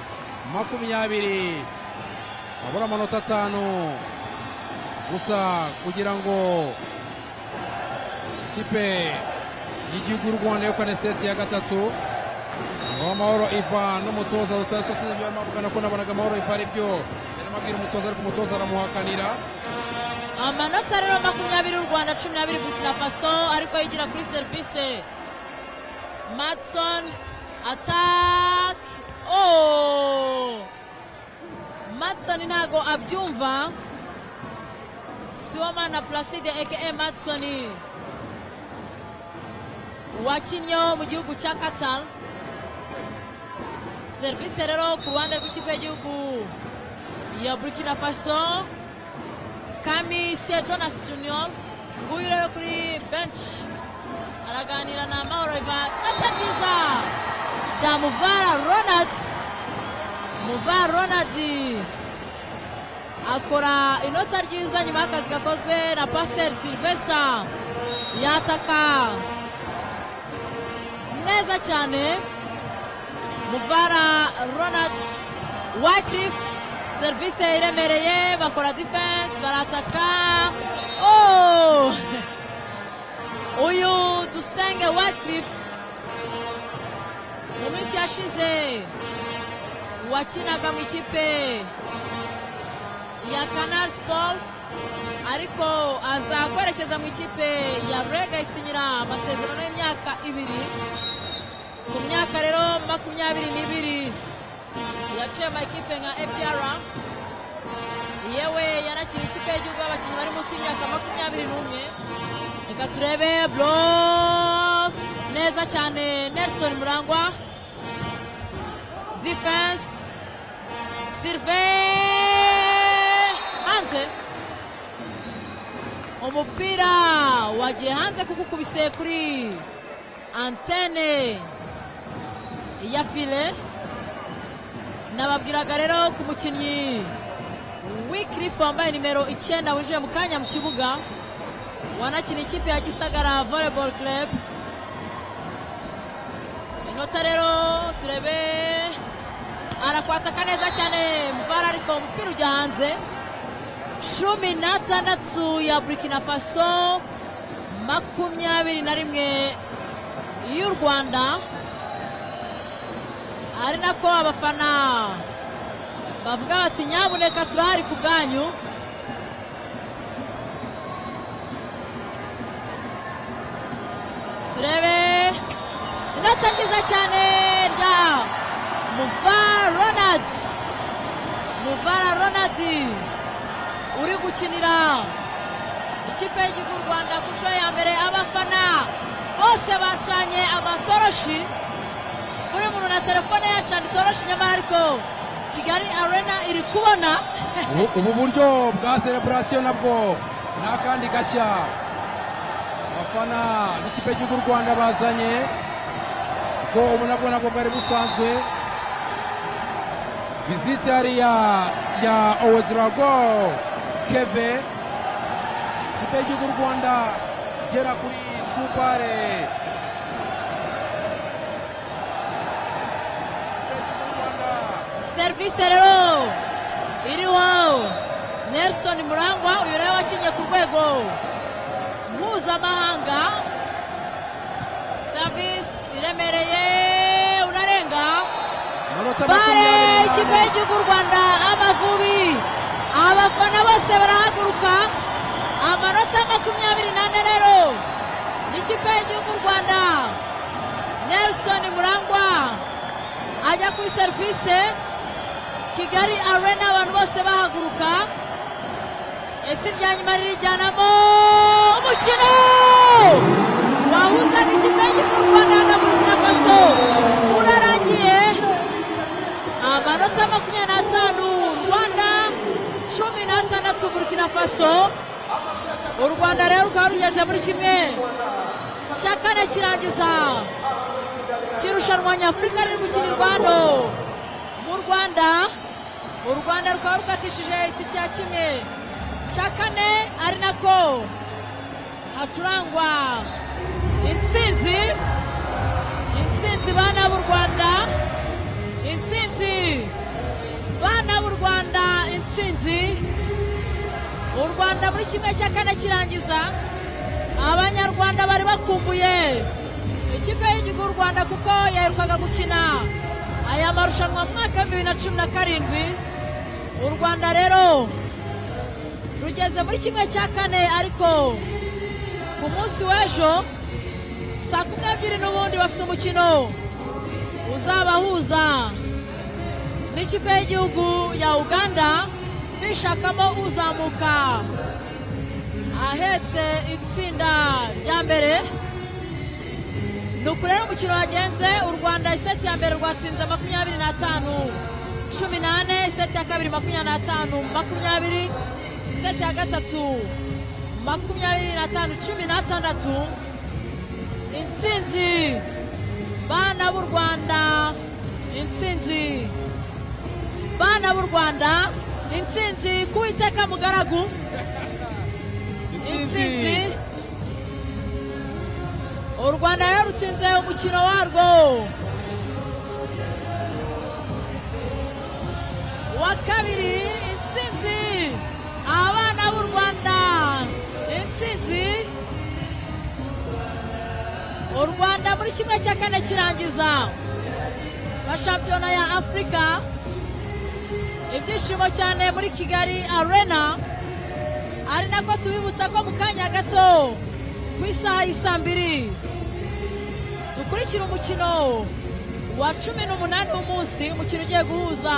makumyabiri abura amanota atanu gusa kugira ngo ikipe y'igihugu y'u rwanda yegukane seti ya gatatu ngaho amahoro iva n'umutoza rutasiyo sinzi ibyo barimo bavugana ko nabonaga amahoro iva ari byo yarimo abwira umutoza ariko umutoza aramuhakanira amanota rero makumyabiri y'u rwanda cumi n'abiri burkina faso ariko yigira kuri serivisi matson atak oh matson ntago abyumva siwamana placide aka matson wakinnyeho mu gihugu cya qatar serivisi rero ku ruhande rw'ikipe y'igihugu ya burkina faso kami se jonas junior nguyu rero kuri benshi araganira na mahoro ivan ndetse byiza bya muvara ronald muvara ronald akora inota ryiza nyuma y'akazi gakozwe na pasiteri silvesita yataka neza cyane muvara ronald wakirifu serivisi iremereye bakora defense barataka oh! uyu dusenge wakirifu mu minsi yashize wakinaga mu ikipe ya canal sport ariko aza kwerekeza mu ikipe ya brega isinyira amasezerano y'imyaka ibiri ku myaka rero makumyabiri n'ibiri yaciye mu ikipe nka apr yewe yanakira ikipe y'igihugu y'abakinnyi bari munsi y'imyaka makumyabiri n'umwe reka turebe bro neza cyane nelson murangwa defense sylvain hanze umupira wagiye hanze kuko ukubise kuri antene ya file nababwiraga rero ku mukinnyi wikirifu wambaye nimero icyenda winjiye mu kanya mu kibuga wanakina ikipe ya gisagara volleyball club inota rero turebe arakwataka neza cyane mvara ariko umupira ujya hanze cumi n'atandatu ya burkina faso makumyabiri na rimwe y'u rwanda ari nako abafana bavuga bati nyabuneka turahari ku bwanyu turebe inota nziza cyane rya muvara ronald muvara ronald uri gukinira ikipe y'igihugu y'u rwanda ku nshuro ya mbere abafana bose bacanye amatoroshi buri muntu na telefone yacana itoroshi nyamara ariko kigali arena iri kubona Ubu- ubu buryo bwa celebration nabwo ni akandi gashya abafana b'ikipe y'igihugu u rwanda bazanye kuko ubu nabwo nabwo bwari busanzwe visite yari ya ya owedrago keve ikipe y'igihugu u rwanda igera kuri supare Ikipe y'igihugu y'u Rwanda serivisi rero iriho nelson murangwa uyu nawe wakinnye ku rwego mpuzamahanga serivisi iremereye unarenga Amanota bare makumyabiri ikipe n'ane. y'igihugu y'u rwanda amavubi abafana bose barahaguruka amanota makumyabiri n'ane rero ikipe y'igihugu y'u rwanda nelson murangwa ajya kuri serivisi kigali arena abantu bose bahaguruka ese irya nyuma ririjyanamo umukino wahuzaga ikipe y'igihugu y'u rwanda na burkina faso urarangiye amanota makumyabiri n'atanu u rwanda cumi n'atandatu burkina faso u rwanda rero rukaba rugeze muri kimwe cya kane kirangiza kirushanwa nyafurika riri gukinirwa hano mu rwanda u rwanda rukaba rukatishije itike ya kimwe cya kane ari nako hacurangwa intsinzi intsinzi bana b'u rwanda intsinzi bana b'u rwanda intsinzi u rwanda muri kimwe cya kane kirangiza abanyarwanda bari bakumbuye ikipe y'igihugu y'u rwanda kuko yaherukaga gukina aya marushanwa mu mwaka w'ibihumbi bibiri na cumi na karindwi u rwanda rero rugeze muri kimwe cya kane ariko ku munsi w'ejo saa kumi n'ebyiri n'ubundi bafite umukino uzabahuza n'ikipe y'igihugu ya uganda bishakamo uzamuka ahetse itsinda rya mbere ni uku rero umukino wagenze u rwanda iseti ya mbere rwatsinze makumyabiri n'atanu cumi n'ane iseti ya kabiri makumyabiri n'atanu makumyabiri iseti ya gatatu makumyabiri n'atanu cumi n'atandatu intsinzi bana b'u rwanda intsinzi bana b'u rwanda intsinzi k'uwiteka mugaragu intsinzi intsinzi u rwanda yarutsinze umukino warwo wa kabiri intsinzi abana b'u rwanda intsinzi u rwanda muri kimwe cya kane kirangiza nka shampiyona ya afurika ibyishimo cyane muri kigali arena ari nako tubibutsa ko mu kanya gato ku isaha y'i saa mbiri dukurikira umukino wa cumi n'umunani w'umunsi umukino ugiye guhuza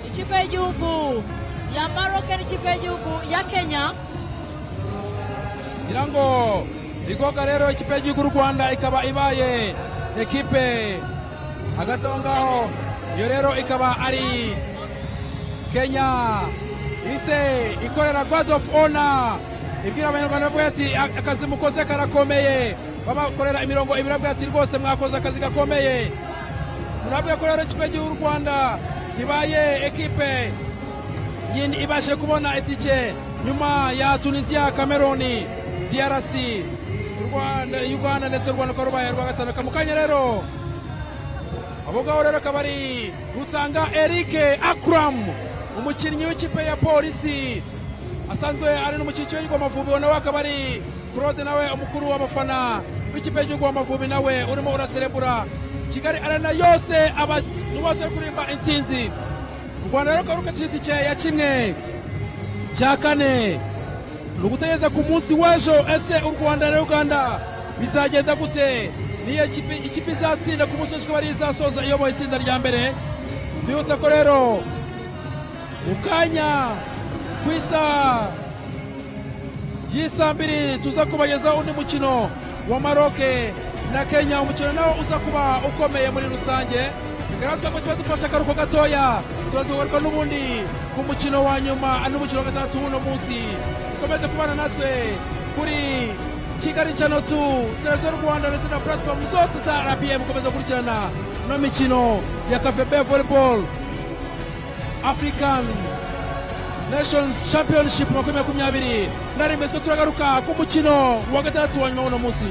ikipe y'igihugu ya maroke n'ikipe y'igihugu ya kenya ngira ngo rigoga rero ikipe y'igihugu y'u rwanda ikaba ibaye ekipe hagati aho ngaho iyo rero ikaba ari kenya ise ikorera god of honor ibwira abanyarwanda bavuga ati akazi mukoze karakomeye babakorera imirongo ibiri bavuga ati rwose mwakoze akazi gakomeye murabwe ko rero ikipe y'igihugu y'u rwanda ibaye ekipe yin ibashe kubona itike nyuma ya tunisiya kameruni drc u Rwanda- uganda ndetse u rwanda rukaba rubaye rwa gatanu Ka mu kanya rero abo ngabo rero akaba ari rutanga erike akram umukinnyi w'ikipe ya polisi asanzwe ari n'umukinnyi w'ikigo amavubi nawe akaba ari claude nawe umukuru w'abafana w'ikipe y'igihugu amavubi nawe urimo uraserebura kigali arena yose abantu bose bari kuririmba intsinzi u rwanda rero rukaba rukatije itike ya kimwe cya kane ni ugutegereza ku munsi w'ejo ese u rwanda na uganda bizagenda gute niyo ikipe ikipe izatsinda ku munsi w'ejo ikaba ariyo izasoza iyoboye itsinda rya mbere twibutse ko rero mu kanya ku isaha y'isaa mbiri tuza kubagezaho undi mukino wa maroke na kenya umukino nawo uza kuba ukomeye muri rusange bigaragazwa ko tuba dufashe akaruhuko gatoya turazigaruka n'ubundi ku mukino wa nyuma n'umukino wa gatandatu w'uno munsi dukomeze kubana natwe kuri kigali channel 2 televiziyo rwanda ndetse na platform zose za rba mukomeze gukurikirana ino mikino ya kafebe volleyball african nations championship makumyabiri makumyabiri na rimwe twe turagaruka ku mukino wa gatandatu wa nyuma w'uno munsi